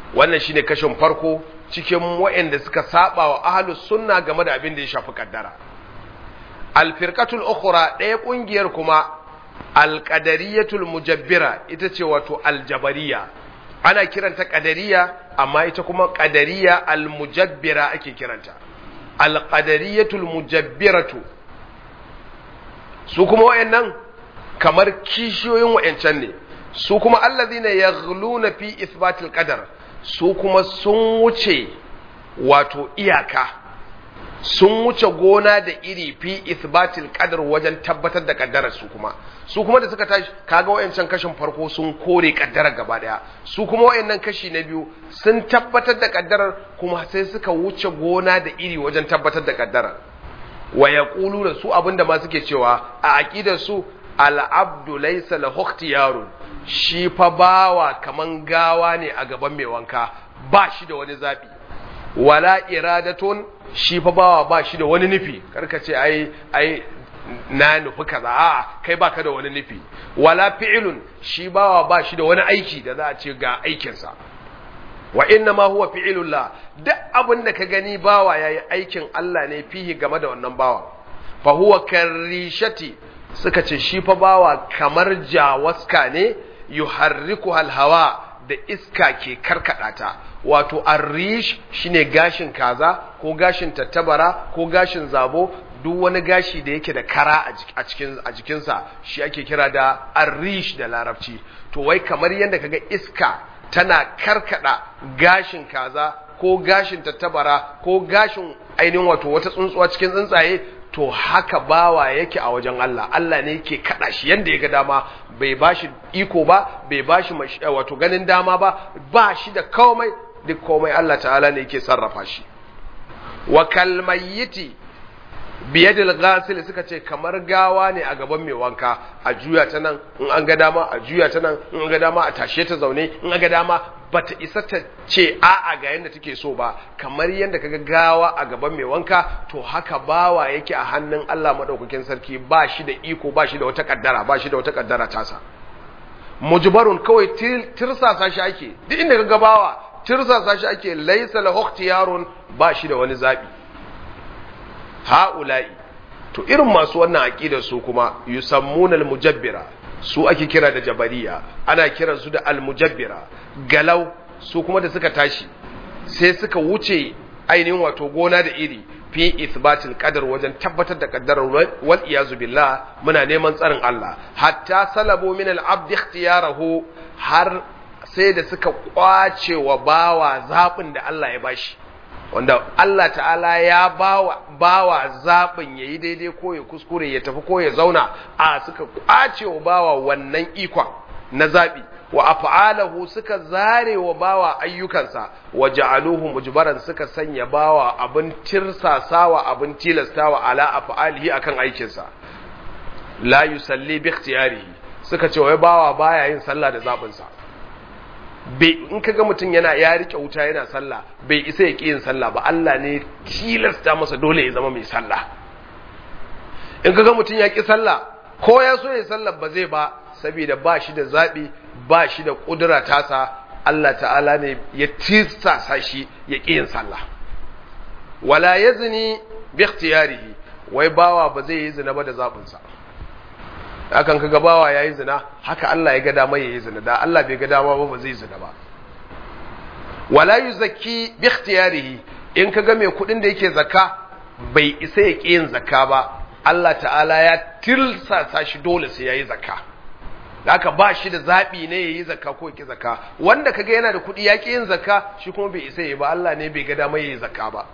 wannan shine kashin farko cikin waɗanda suka saba wa ahlus sunna game da abin da ya shafi kaddara alfirqatul ukhra ɗaya ƙungiyar kuma alqadariyatul mujabbira ita ce wato aljabariya ana kiranta qadariya amma ita kuma qadariya almujabbira ake kiranta alqadariyatul mujabbiratu su kuma wayannan kamar kishiyoyin wayancan ne su kuma allazina yaghluna fi ithbatil qadar su kuma sun wuce wato iyaka sun wuce gona da iri fi ithbatil qadar wajen tabbatar da kaddarar su kuma su kuma da suka tashi kaga wayancan kashin farko sun kore kaddarar gaba daya su kuma wayannan kashi na biyu sun tabbatar da kaddarar kuma sai suka wuce gona da iri wajen tabbatar da kaddarar wa yaquluna su abinda ma suke cewa a aqidar su al-abdu laysa lahu ikhtiyarun shi fa bawa kaman gawa ne a gaban mai wanka ba shi da wani zabi wala iradatun shi fa bawa ba shi da wani nufi karka ce ai ai na nufi kaza a kai baka da wani nufi wala fi'lun shi bawa ba shi da wani aiki da za a ce ga aikinsa wa inna ma huwa fi'lullah duk abin da ka gani bawa yayi aikin Allah ne fihi game da wannan bawa fa huwa karishati suka ce shi fa bawa kamar jawaska ne yuharriku hawa da iska ke karkada ta wato arrish shine gashin kaza ko gashin tattabara ko gashin zabo duk wani gashi da yake da kara a cikin a jikinsa shi ake kira da arrish da larabci to wai kamar yadda kaga iska tana karkada gashin kaza ko gashin tattabara ko gashin ainihin wato wata tsuntsuwa cikin tsuntsaye to haka bawa yake a wajen Allah Allah ne yake kada shi yanda ya ga dama bai bashi iko ba bai bashi wato ganin dama ba ba shi da komai duk komai Allah ta'ala ne yake sarrafa shi wa kalmayyiti biyadil ghasil suka ce kamar gawa ne a gaban mai wanka a juya ta nan in an ga dama a juya ta nan in an ga dama a tashe ta zaune in an ga dama bata isa ta ce a'a ga yanda take so ba kamar yanda kaga gawa a gaban mai wanka to haka bawa yake a hannun Allah madaukakin sarki ba shi da iko ba shi da wata kaddara ba shi da wata kaddara tasa mujbarun kawai tirsasa shi ake duk inda kaga bawa tirsasa shi ake laysa lahu ikhtiyarun ba shi da wani zabi ha'ula'i to irin masu wannan aqidar su kuma yusammuna al-mujabbira su ake kira da jabariya ana kiran su da al-mujabbira galau su kuma da suka tashi sai suka wuce ainihin wato gona da iri fi ithbatil qadar wajen tabbatar da qaddarar wal iyazu billah muna neman tsarin Allah hatta salabu min al-abd ikhtiyarahu har sai da suka kwace wa bawa zabin da Allah ya bashi wanda Allah ta'ala ya bawa bawa zaɓin ya yi daidai ko ya kuskure ya tafi ko ya zauna a suka ƙwace wa bawa wannan ikon na zaɓi wa af'alahu suka zare wa bawa ayyukansa wa ja'aluhu mujbaran suka sanya bawa abin tirsasawa abin tilastawa ala af'alihi akan aikinsa la yusalli bi ikhtiyarihi suka ce wai bawa baya yin sallah da zaɓinsa in ka ga mutum yana ya rike wuta yana sallah bai isa ya ƙi yin sallah ba Allah ne tilasta masa dole ya zama mai sallah in ka ga mutum ya ƙi sallah ko ya so ya sallah ba zai ba saboda ba shi da zaɓi ba shi da ƙudura tasa Allah ta'ala ne ya tilasta shi ya ƙi yin sallah wala yazni bi ikhtiyarihi wai bawa ba zai yi zina ba da zaɓinsa hakan ka gabawa ya yi zina haka Allah ya ga dama ya yi zina da Allah bai ga dama ba ba zai zina ba wala yuzakki bi ikhtiyarihi in ka ga mai kudin da yake zakka bai isa ya yin zakka ba Allah ta'ala ya tilsasa shi dole sai yayi zakka haka ba shi da zabi ne yayi zakka ko yake zakka wanda kaga yana da kudi ya yin zakka shi kuma bai isa yi ba Allah ne bai ga dama yayi zakka ba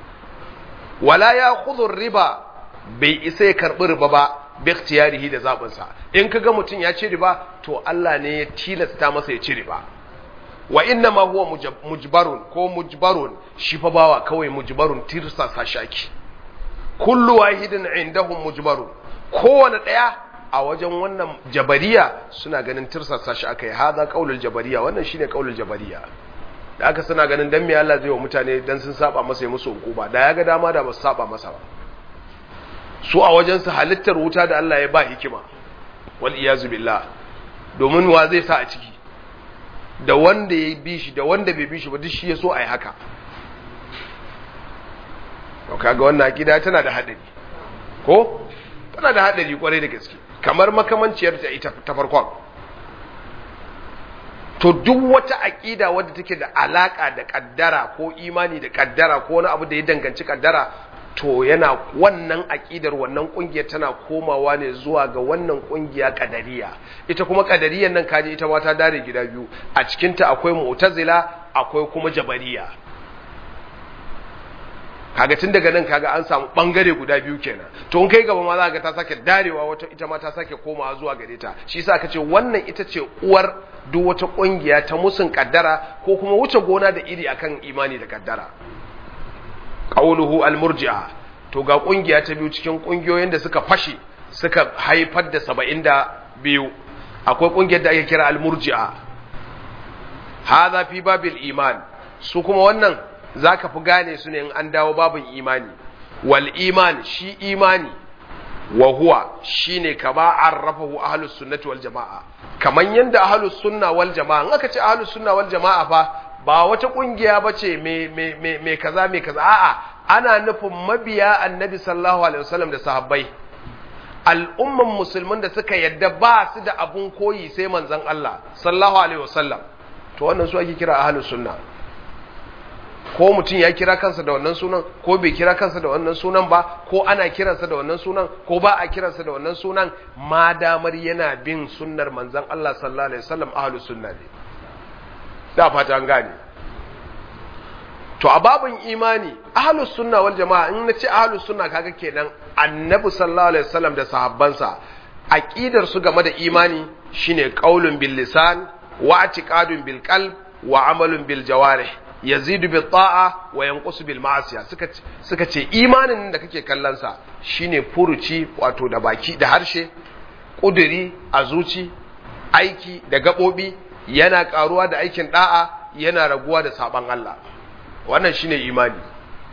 wala ya khudhu riba bai isa ya karbi riba ba bi ikhtiyarihi da zabin sa in kaga mutun ya ci riba to Allah ne ya tilasta masa ya ci riba wa inna ma huwa mujbarun ko mujbarun shi fa bawa kawai mujbarun tirsa sa shaki kullu wahidin indahum mujbarun kowane daya a wajen wannan jabariya suna ganin tirsa sa shi akai hada qaulul jabariya wannan shine qaulul jabariya da aka suna ganin dan me Allah zai wa mutane dan sun saba masa ya musu hukuma da ya ga dama da ba su saba masa ba su a wajen su halittar wuta da Allah ya ba hikima wal iyazu billah domin wa zai sa a ciki da wanda ya bi shi da wanda bai bi shi ba duk shi ya so a yi haka to kaga wannan akida tana da hadari ko tana da hadari kwarai da gaske kamar makamanciyar ta ita ta farkon to duk wata aqida wadda take da alaka da kaddara ko imani da kaddara ko wani abu da ya danganci kaddara to yana wannan aqidar wannan kungiyar tana komawa ne zuwa ga wannan kungiya kadariya ita kuma kadariyar nan kaje ita ma ta dare gida biyu a cikin ta akwai mu'tazila akwai kuma jabariya kaga tun daga nan kaga an samu bangare guda biyu kenan to in kai gaba ma za ka ta sake darewa wata ita ma ta sake komawa zuwa gare ta shi yasa aka ce wannan ita ce uwar duk wata kungiya ta musun kaddara ko kuma wuce gona da iri akan imani da kaddara qauluhu almurji'a to ga kungiya ta biyu cikin kungiyoyin da suka fashe suka haifar da 72 akwai kungiyar da ake kira almurji'a hadha fi babil iman su kuma wannan zaka fi gane su ne in an dawo babin imani wal iman shi imani wa huwa shine kama arrafahu ahlus sunnati wal jamaa kaman yanda ahlus sunna wal jamaa in aka ce ahlus sunna wal jamaa fa ba wata kungiya bace me me me, me kaza me kaza a'a ana nufin mabiya annabi sallallahu alaihi wasallam da sahabbai al'umman musulmin da suka yadda ba su da abun koyi sai manzon Allah sallallahu alaihi wasallam to wannan su ake kira ahlus sunna ko mutum ya kira kansa da wannan sunan ko bai kira kansa da wannan sunan ba ko ana kiransa da wannan sunan ko ba a kiransa da wannan sunan ma damar yana bin sunnar manzon Allah sallallahu alaihi wasallam ahlus sunna ne da fata an gane to a babin imani ahlus sunna wal jama'a in nace ahlus sunna kaga kenan annabi sallallahu alaihi wasallam da sahabbansa aqidar su game da imani shine qaulun bil lisan wa i'tiqadun bil qalb wa amalun bil jawarih yazidu bil ta'a wa yanqusu bil ma'asiya suka suka ce imanin da kake kallon sa shine furuci wato da baki da harshe kuduri a zuci aiki da gabobi yana karuwa da aikin da'a yana raguwa da saban Allah wannan shine imani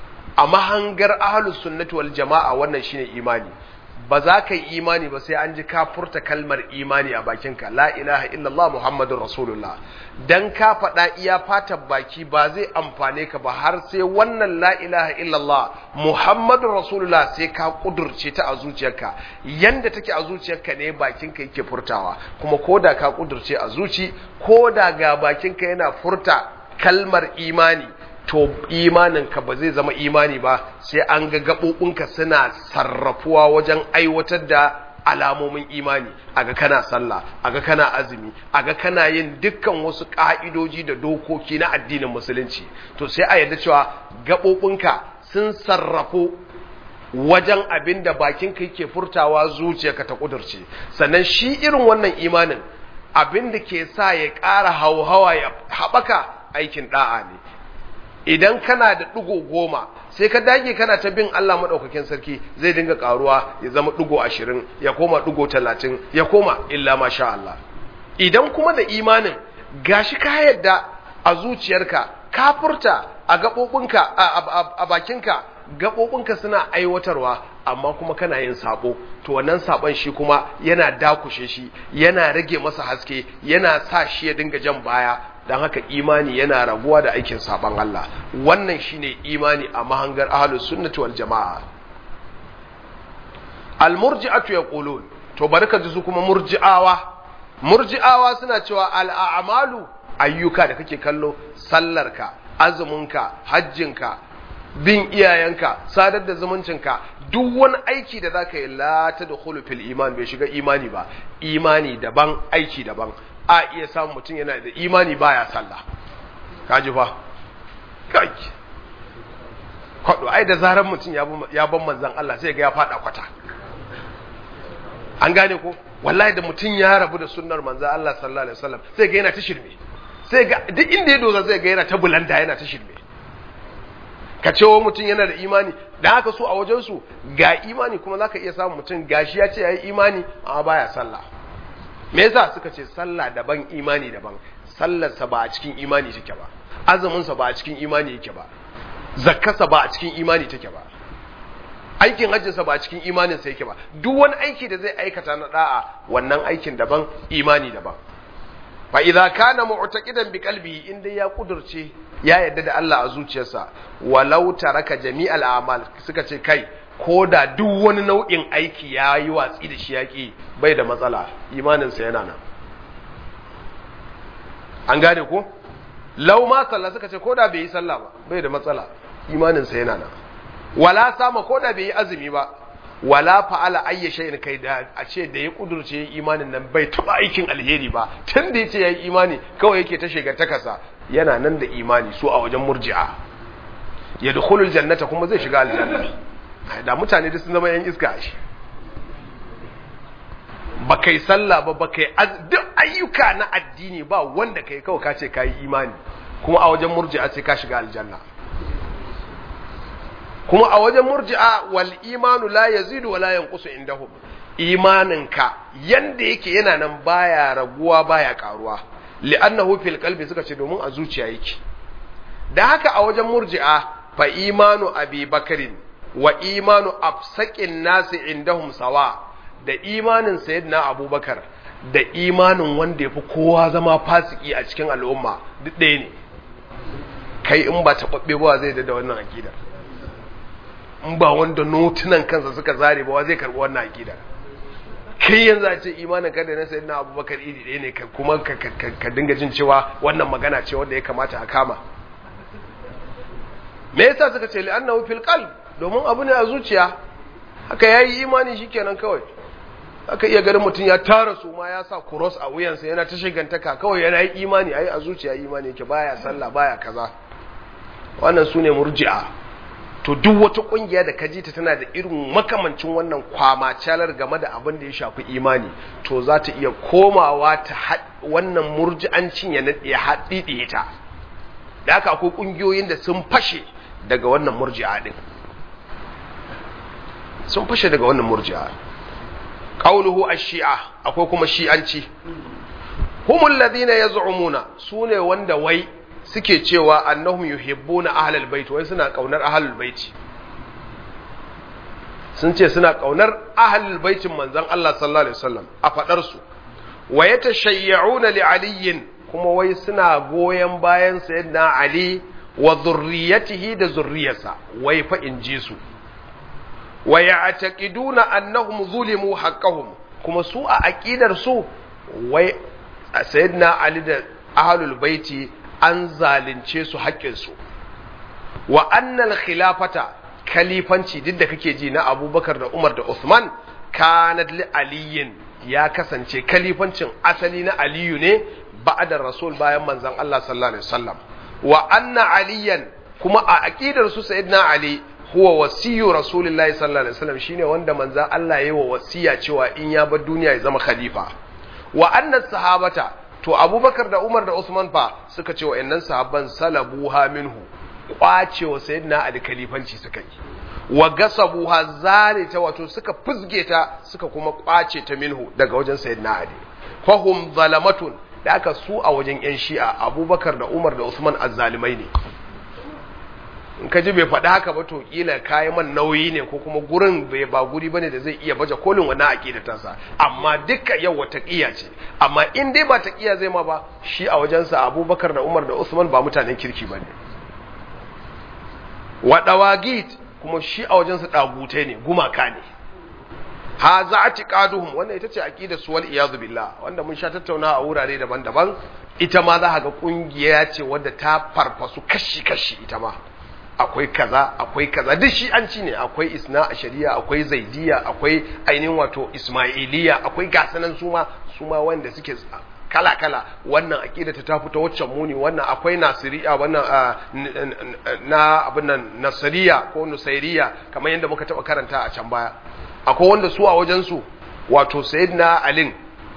a mahangar ahlus sunnati wal jama'a wannan shine imani ba za ka yi imani ba sai an ji ka furta kalmar imani a bakinka la ilaha illallah muhammadun rasulullah dan ka faɗa iya fatan baki ba zai amfane ka ba har sai wannan la ilaha illallah muhammadun rasulullah sai ka kudurce ta a zuciyarka yanda take a zuciyarka ne bakinka yake furtawa kuma koda ka kudurce a zuci koda ga bakinka yana furta kalmar imani to imaninka ba zai zama imani ba sai an ga gaɓoɓinka suna sarrafuwa wajen aiwatar da alamomin imani aga kana sallah aga kana azumi aga kana yin dukkan wasu ƙa'idoji da dokoki na addinin musulunci to sai a yarda cewa gaɓoɓinka sun sarrafu wajen abin da bakinka yake furtawa zuciyarka ta ƙudurce sannan shi irin wannan imanin abin da ke sa ya ƙara hauhawa ya haɓaka aikin ɗa'a ne idan kana da ɗigo goma sai ka dage kana ta bin Allah maɗaukakin sarki zai dinga ƙaruwa ya zama ɗigo ashirin ya koma ɗigo talatin ya koma illa masha Allah idan kuma da imanin gashi ka yadda a zuciyarka ka furta a gaɓoɓinka a bakinka gaɓoɓinka suna aiwatarwa amma kuma kana yin sabo to wannan sabon shi kuma yana dakushe shi yana rage masa haske yana sa shi ya dinga jan baya don haka imani yana raguwa da aikin saban Allah wannan shine imani a mahangar ahlus sunnati wal jamaa al murji'atu yaqulun to barka ji su kuma murji'awa murji'awa suna cewa al a'malu ayyuka da kake kallo sallarka azuminka hajjinka bin iyayenka sadar da zumuncinka duk wani aiki da zaka yi la tadkhulu fil iman bai shiga imani ba imani daban aiki daban a iya samun mutum yana da imani baya sallah kaji fa kai kwado ai da zarar mutum ya ban manzan Allah sai ga ya fada kwata an gane ko wallahi da mutum ya rabu da sunnar manzan Allah sallallahu alaihi wasallam sai ga yana ta shirme sai ga duk inda ya doza sai ga yana ta bulanda yana ta shirme ka ce wa mutum yana da imani da haka so a wajen su ga imani kuma zaka iya samun mutum gashi ya ce yayi imani amma baya sallah me yasa suka ce sallah daban imani daban sallarsa ba a cikin imani take ba azuminsa ba a cikin imani yake ba zakkarsa ba a cikin imani take ba aikin hajjinsa ba a cikin imaninsa yake ba duk wani aiki da zai aikata na da'a wannan aikin daban imani daban fa idza kana mu'taqidan bi qalbihi inda ya kudurce ya yadda da Allah a zuciyarsa walau taraka jami'al a'mal suka ce kai ko da duk wani nau'in aiki ya yi watsi da shi yaƙi bai da matsala imaninsa yana nan an gane ko lau ma sallah suka ce ko da bai yi sallah ba bai da matsala imaninsa yana nan wala sama ko da bai yi azumi ba wala fa'ala ayya shay'in kai da a ce da ya kudurce imanin nan bai taba aikin alheri ba tun da yace yayi imani kawai yake ta shiga takasa yana nan da imani su a wajen murji'a yadkhulul jannata kuma zai shiga aljanna da mutane da sun zama yan iska shi ba kai sallah ba ba kai duk ayyuka na addini ba wanda kai kawai ka ce kayi imani kuma a wajen murji'a sai ka shiga aljanna kuma a wajen murji'a wal imanu la yazidu wa la yanqusu indahum imaninka yanda yake yana nan baya raguwa baya karuwa li'annahu fil qalbi suka ce domin a zuciya yake da haka a wajen murji'a fa imanu abi bakarin wa imanu afsaqin nasi indahum sawa da imanin sayyidina abubakar da imanin wanda yafi kowa zama fasiki a cikin al'umma duk ɗaya ne kai in ba taɓaɓɓe ba zai da wannan akidar in ba wanda notunan kansa suka zare ba zai karɓi wannan akidar kai yanzu a ce imanin kada na sayyidina abubakar iri ɗaya ne kuma ka dinga jin cewa wannan magana ce wanda ya kamata a kama me yasa suka ce li'annahu fil qalb domin abu ne a zuciya haka yayi imani shikenan kawai aka iya ganin mutum ya tara su ma ya sa cross a wuyansa yana ta shigantaka kawai yana yi imani ai a zuciya imani yake baya sallah baya kaza wannan sune murji'a to duk wata kungiya da kaji ta tana da irin makamancin wannan kwamacalar game da abin da ya shafi imani to za ta iya komawa ta wannan murji'ancin ya haɗiɗe ta da haka akwai kungiyoyin da sun fashe daga wannan murji'a din sun fashe daga wannan murji'a qauluhu ash-shi'a akwai kuma shi'anci humul ladina yaz'umuna sune wanda wai suke cewa annahum yuhibbuna ahlal bait wai suna kaunar ahlul bait sun ce suna kaunar ahlul baitin manzon Allah sallallahu alaihi wasallam a fadar su wa yatashayya'una li aliyin kuma wai suna goyen bayan sayyidina ali wa zurriyatihi da zurriyarsa wai fa in ji su wa ya'taqiduna annahum zulimu haqqahum kuma su a aqidar su wai sayyidina ali da ahlul baiti an zalunce su haƙƙin su wa annal khilafata kalifanci duk da kake ji na abubakar da umar da usman kanat li aliyin ya kasance kalifancin asali na aliyu ne ba'da rasul bayan manzon Allah sallallahu alaihi wasallam wa anna aliyan kuma a aqidar su sayyidina ali huwa wasiyu rasulillahi sallallahu alaihi wasallam shine wanda manzon Allah yayi wa wasiya cewa in ya bar duniya ya zama khalifa wa anna sahabata to abubakar da umar da usman fa suka ce wa'annan sahabban salabuha minhu kwacewa sayyidina ali khalifanci suka yi wa gasabuha zalita wato suka fuzge ta suka kuma kwace ta minhu daga wajen sayyidina ali fahum zalamatun da aka su a wajen yan shi'a abubakar da umar da usman azzalimai ne in ka ji bai faɗi haka ba to kila kayi man nauyi ne ko kuma gurin bai ba guri bane da zai iya baje kolin wannan aqida tansa amma duka yau wata ƙiya ce amma in dai ba ta ƙiya zai ma ba shi a wajensa abubakar da umar da usman ba mutanen kirki bane wa dawagit kuma shi a wajensa dagutai ne gumaka ne ha za a tiƙaduhum wannan ita ce aƙidar su wal iyazu billah wanda mun sha tattauna a wurare daban-daban ita ma za ga ƙungiya ce wadda ta farfasu kashi-kashi ita ma akwai kaza akwai kaza duk shi an ci ne akwai isna a shari'a akwai zaidiya akwai ainihin wato ismailiya akwai gasanan suma suma wanda suke kala-kala wannan aƙida ta fito waccan muni wannan akwai nasiriya wannan na abin nan nasiriya ko nusairiya kamar yadda muka taɓa karanta a can baya akwai wanda su a wajensu wato sayyidina alin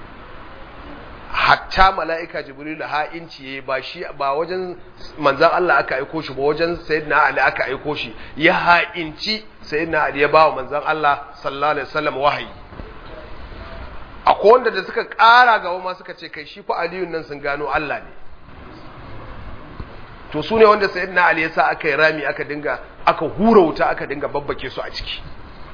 hatta mala'ika jibril ha'inci ya ba shi ba wajen manzan Allah aka aiko shi ba wajen sayyidina ali aka aiko shi ya ha'inci sayyidina ali ya ba wa manzan Allah sallallahu alaihi wasallam wahayi akwai wanda da suka ƙara gaba ma suka ce kai shi fa aliyun nan sun gano Allah ne to su ne wanda sayyidina ali ya sa aka yi rami aka dinga aka hura wuta aka dinga babbake su a ciki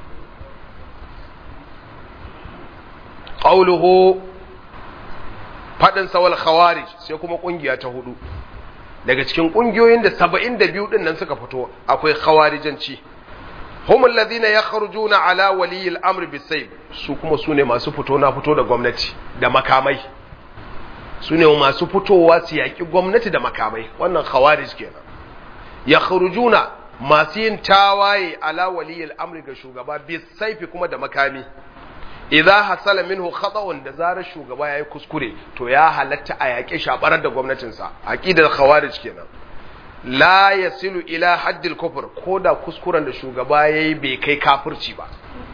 qawluhu fadin sawal khawarij sai kuma kungiya ta hudu daga cikin kungiyoyin da 72 din nan suka fito akwai khawarijanci hum alladhina yakhrujuna ala wali al-amr bisayf su kuma sune masu fito na fito da gwamnati da makamai sune masu fitowa su yaki gwamnati da makamai wannan khawarij kenan yakhrujuna masu yin tawaye ala wali al-amr ga shugaba bisayf kuma da makami idza hasala minhu khata'un da zarar shugaba yayi kuskure to ya halatta a yaƙe shabarar da gwamnatinsa aqidar khawarij kenan la yasilu ila haddil kufr koda kuskuren da shugaba yayi bai kai kafirci ba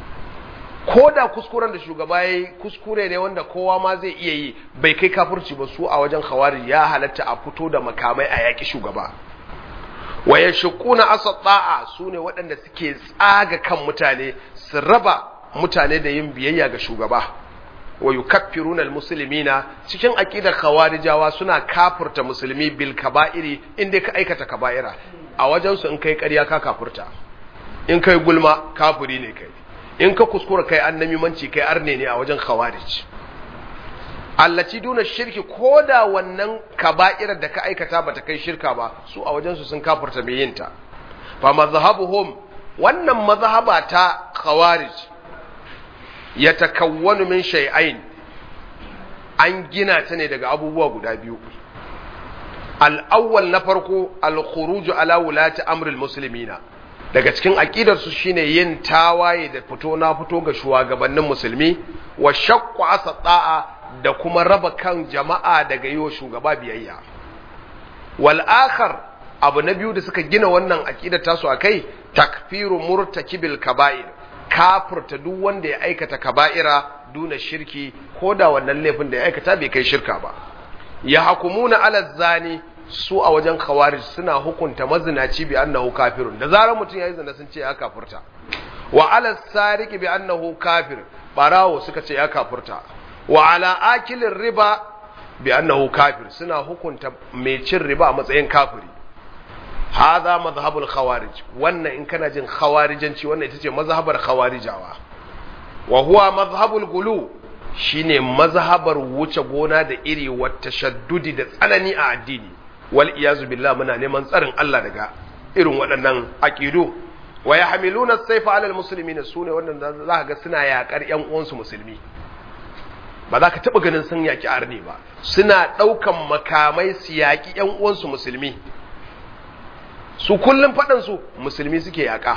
koda kuskuren da shugaba yayi kuskure ne wanda kowa ma zai iya yi bai kai kafirci ba su a wajen khawarij ya halatta a fito da makamai a yaƙi shugaba wa yashquna asata'a sune waɗanda suke tsaga kan mutane su raba mutane da yin biyayya ga shugaba wa yukaffiruna almuslimina cikin aqidar khawarijawa suna kafirta musulmi bil kaba'iri inda ka aikata kaba'ira a wajen su in kai ƙarya ka kafirta in kai gulma kafiri ne kai in ka kuskura kai annamimanci kai arne ne a wajen khawarij allaci duna shirki koda wannan kaba'irar da ka aikata bata kai shirka ba su a wajen su sun kafirta mai yinta fa mazhabuhum wannan mazhaba ta khawarij ya takawwanu min shay'ain an gina ta ne daga abubuwa guda biyu al-awwal na farko al-khuruj ala wulati amril muslimina daga cikin aqidar su shine yin tawaye da fito na fito ga shugabannin musulmi wa shaqqu asata'a da kuma raba kan jama'a daga yiwa shugaba biyayya wal akhar abu na biyu da suka gina wannan aqidar tasu akai takfiru murtakibil kaba'ir kafirta duk wanda ya aikata kaba'ira duna shirki ko da wannan laifin da ya aikata bai kai shirka ba ya hakumuna ala zani su a wajen khawarij suna hukunta mazinaci bi annahu kafirun da zarar mutum yayi zina sun ce ya kafirta wa ala sariqi bi annahu kafir barawo suka ce ya kafirta wa ala akilin riba bi annahu kafir suna hukunta mai cin riba a matsayin kafiri hadha mazhabul khawarij wannan in kana jin khawarijanci wannan ita ce mazhabar khawarijawa wa huwa mazhabul gulu shine mazhabar wuce gona da iri wa tashaddudi da tsanani a addini wal iyazu billah muna neman tsarin Allah daga irin waɗannan aqidu wa yahmiluna as-sayfa 'ala al-muslimin sune wannan za ka ga suna yakar ƴan uwansu musulmi ba za ka taɓa ganin sun yaki arni ba suna ɗaukan makamai su yaki ƴan uwansu musulmi su kullum faɗansu musulmi suke yaƙa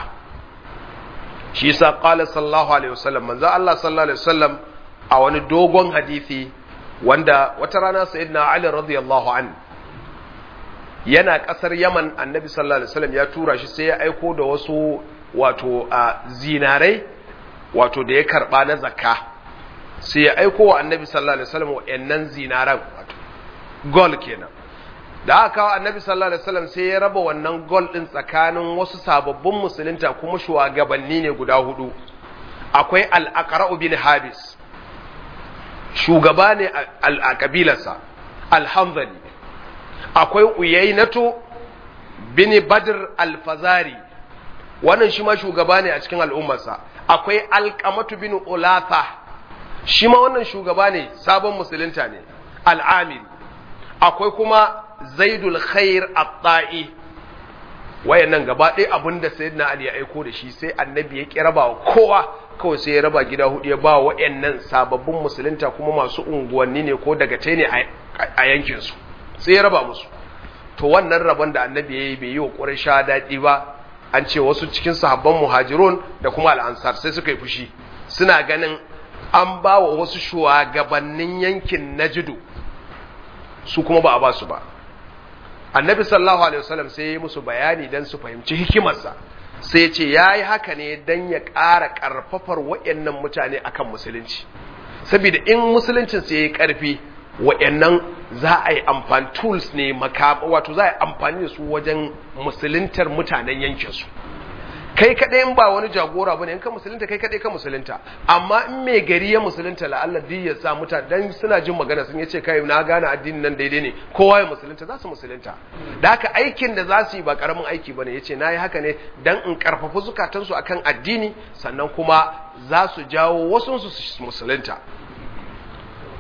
shi sa ƙala sallallahu alaihi wasallam manzo Allah sallallahu alaihi wasallam a wani dogon hadisi wanda wata rana sayyidina Ali radiyallahu an yana ƙasar Yaman annabi sallallahu alaihi wasallam ya tura shi sai ya aiko da wasu wato zinarai wato da ya karba na zakka sai ya aiko wa annabi sallallahu alaihi wasallam wa'annan zinaran wato gol kenan da aka kawo annabi sallallahu alaihi wasallam sai ya raba wannan gol din tsakanin wasu sababbin musulunta kuma shugabanni ne guda hudu akwai al-aqra bin habis shugaba ne a kabilarsa al-hanzali akwai uyainatu bin badr al-fazari wannan shi ma shugaba ne a cikin al'ummarsa akwai alqamatu bin ulatha shi ma wannan shugaba ne sabon musulunta ne al-amiri akwai kuma zaidul khair at-ta'i wayannan gaba ɗaya abinda sayyidina ali ya aiko da shi sai annabi ya kira ba kowa kawai sai ya raba gida hudu ya ba wayannan sababbin musulunta kuma masu unguwanni ne ko daga tai ne a yankin su sai ya raba musu to wannan rabon da annabi ya yi bai yi wa quraysha daɗi ba an ce wasu cikin sahabban muhajirun da kuma al-ansar sai suka yi fushi suna ganin an ba wa wasu shugabannin yankin najidu su kuma ba a ba su ba annabi sallallahu alaihi wasallam sai ya musu bayani dan su fahimci hikimarsa sai ya ce ya yi haka ne dan ya ƙara ƙarfafar waɗannan mutane akan musulunci saboda in musuluncin sai ya yi ƙarfi waɗannan za a yi amfani tools ne wato za a yi amfani da su wajen musuluntar mutanen yankinsu kai kaɗai in ba wani jagora bane in ka musulunta kai kaɗai ka musulunta amma in mai gari ya musulunta la'alla duk ya sa mutane dan suna jin magana sun yace kai na gane addinin nan daidai ne kowa ya musulunta za su musulunta da haka aikin da za su yi ba karamin aiki bane yace na yi haka ne dan in karfafa zukatansu akan addini sannan kuma za su jawo wasu su musulunta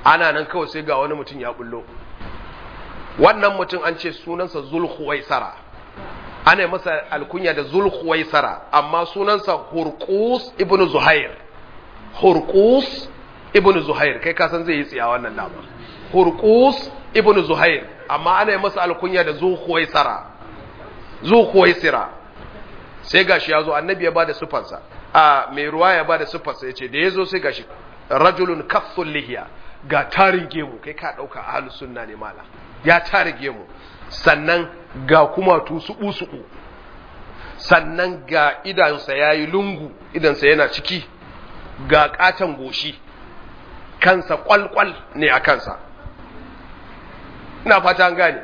ana nan kawai sai ga wani mutum ya bullo wannan mutum an ce sunansa zulhuwaisara ana yi masa alkunya da zulhuwaisara amma sunansa hurkus ibn zuhair hurkus ibn zuhair kai kasan zai yi tsiya wannan dama hurkus ibn zuhair amma ana yi masa alkunya da zulhuwaisara zulhuwaisira sai gashi ya zo annabi ya bada sufansa a mai ruwa ya bada sufansa ya ce da ya zo sai gashi rajulun kathul lihiya ga tarin gemu kai ka ɗauka ahlus sunna ne mala ya tare gemu sannan ga kuma tusuɓu suɓu sannan ga idansa ya yi lungu idansa yana ciki ga ƙaton goshi kansa ƙwalƙwal ne a kansa ina fata an gane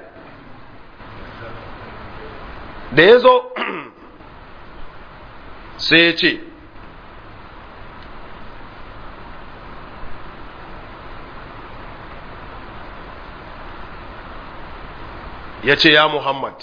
da ya zo sai ya ce ya ce ya Muhammad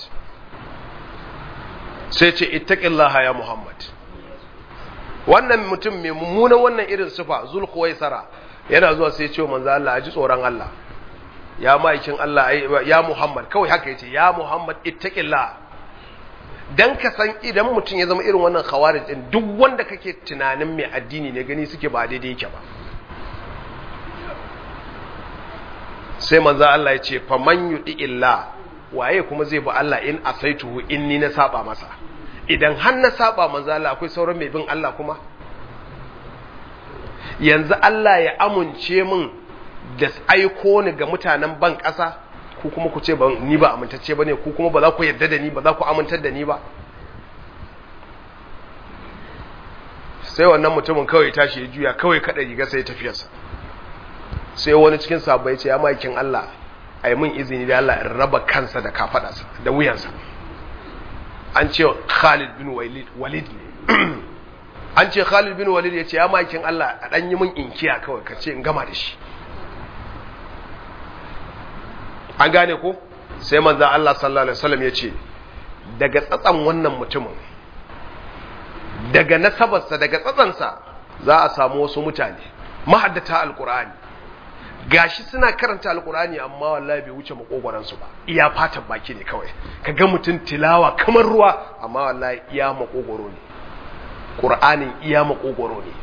sai ce ittaqillaha ya Muhammad wannan mutum mai mummunan wannan irin sufa zulkuwaisara yana zuwa sai ce manzo Allah a ji tsoron Allah ya ma'aikin Allah ya Muhammad kawai haka yace ya Muhammad ittaqillah dan ka san idan mutum ya zama irin wannan khawarij din duk wanda kake tunanin mai addini ne gani suke ba daidai yake ba sai manzo Allah ya ce faman yudi illa waye kuma zai bi Allah in asaituhu in ni na saba masa idan har na saba manzo Allah akwai sauran mai bin Allah kuma yanzu Allah ya amince min da aiko ni ga mutanen ban ƙasa ku kuma ku ce ba ni ba amintacce bane ku kuma ba za ku yarda da ni ba za ku amintar da ni ba sai wannan mutumin kawai tashi ya juya kawai kada riga sai tafiyarsa sai wani cikin sabai ce ya makin Allah a yi min izini da Allah in raba kansa da kafadarsa da wuyansa an ce Khalid bin Walid ne an ce Khalid bin Walid ya ce ya makin Allah a ɗan yi min inkiya kawai ka ce in gama da shi an gane ko sai manzo Allah sallallahu alaihi wasallam ya ce daga tsatsan wannan mutumin daga nasabarsa daga tsatsansa za a samu wasu mutane mahaddata alqur'ani gashi suna karanta alkurani amma wallahi bai wuce makogwaransu ba iya fatan baki ne kawai ka ga mutum tilawa kamar ruwa amma wallahi iya makogwaro ne qur'anin iya makogwaro ne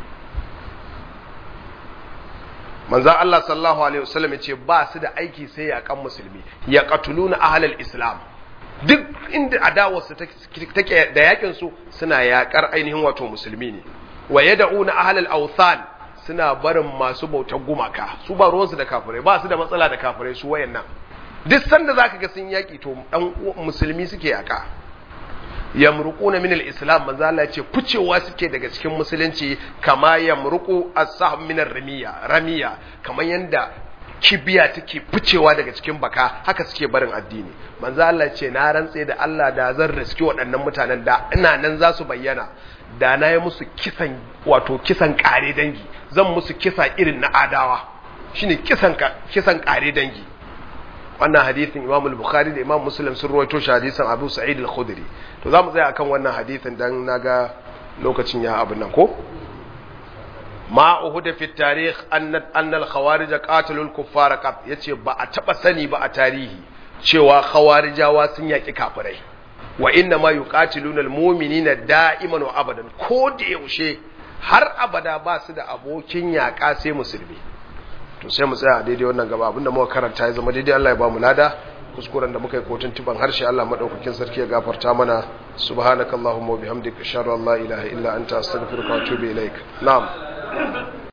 manzo Allah sallallahu alaihi wasallam ya ce ba su da aiki sai ya kan musulmi ya qatuluna ahlal islam duk inda adawarsu take da yakin su suna yakar ainihin wato musulmi ne wa yad'una ahlal awthan suna barin masu bautar gumaka su ba ruwansu da kafirai ba su da matsala da kafirai su wayannan duk sanda zaka ga sun yaki to dan musulmi suke yaka yamruquna min al-islam manzo Allah ya ce ficewa suke daga cikin musulunci kama yamruqu as-sahm min ar-ramiya ramiya kamar yanda kibiya take ficewa daga cikin baka haka suke barin addini manzo Allah ya ce na rantse da Allah da zan riski waɗannan mutanen da ina nan za su bayyana da na yi musu kisan wato kisan kare dangi zan musu kisa irin na adawa shine kisan kisan kare dangi wannan hadisin Imam al-Bukhari da Imam Muslim sun rawaito shi hadisin Abu Sa'id al-Khudri to zamu tsaya akan wannan hadisin dan naga lokacin ya abin nan ko ma uhuda fi tarikh anna anna al-khawarij qatalu al-kuffar qat yace ba a taba sani ba a tarihi cewa khawarijawa sun yaki kafirai wa inna ma yuqatiluna al-mu'minina da'iman wa abadan ko da yaushe har abada ba su da abokin yaƙa sai musulmi to sai mu tsaya a daidai wannan gaba abinda muka karanta ya zama daidai Allah ya ba mu lada kuskuren da muka yi kotun tuban harshe Allah madaukakin sarki ya gafarta mana subhanakallahumma wa bihamdika ashhadu an la ilaha illa anta astaghfiruka wa atubu ilaik na'am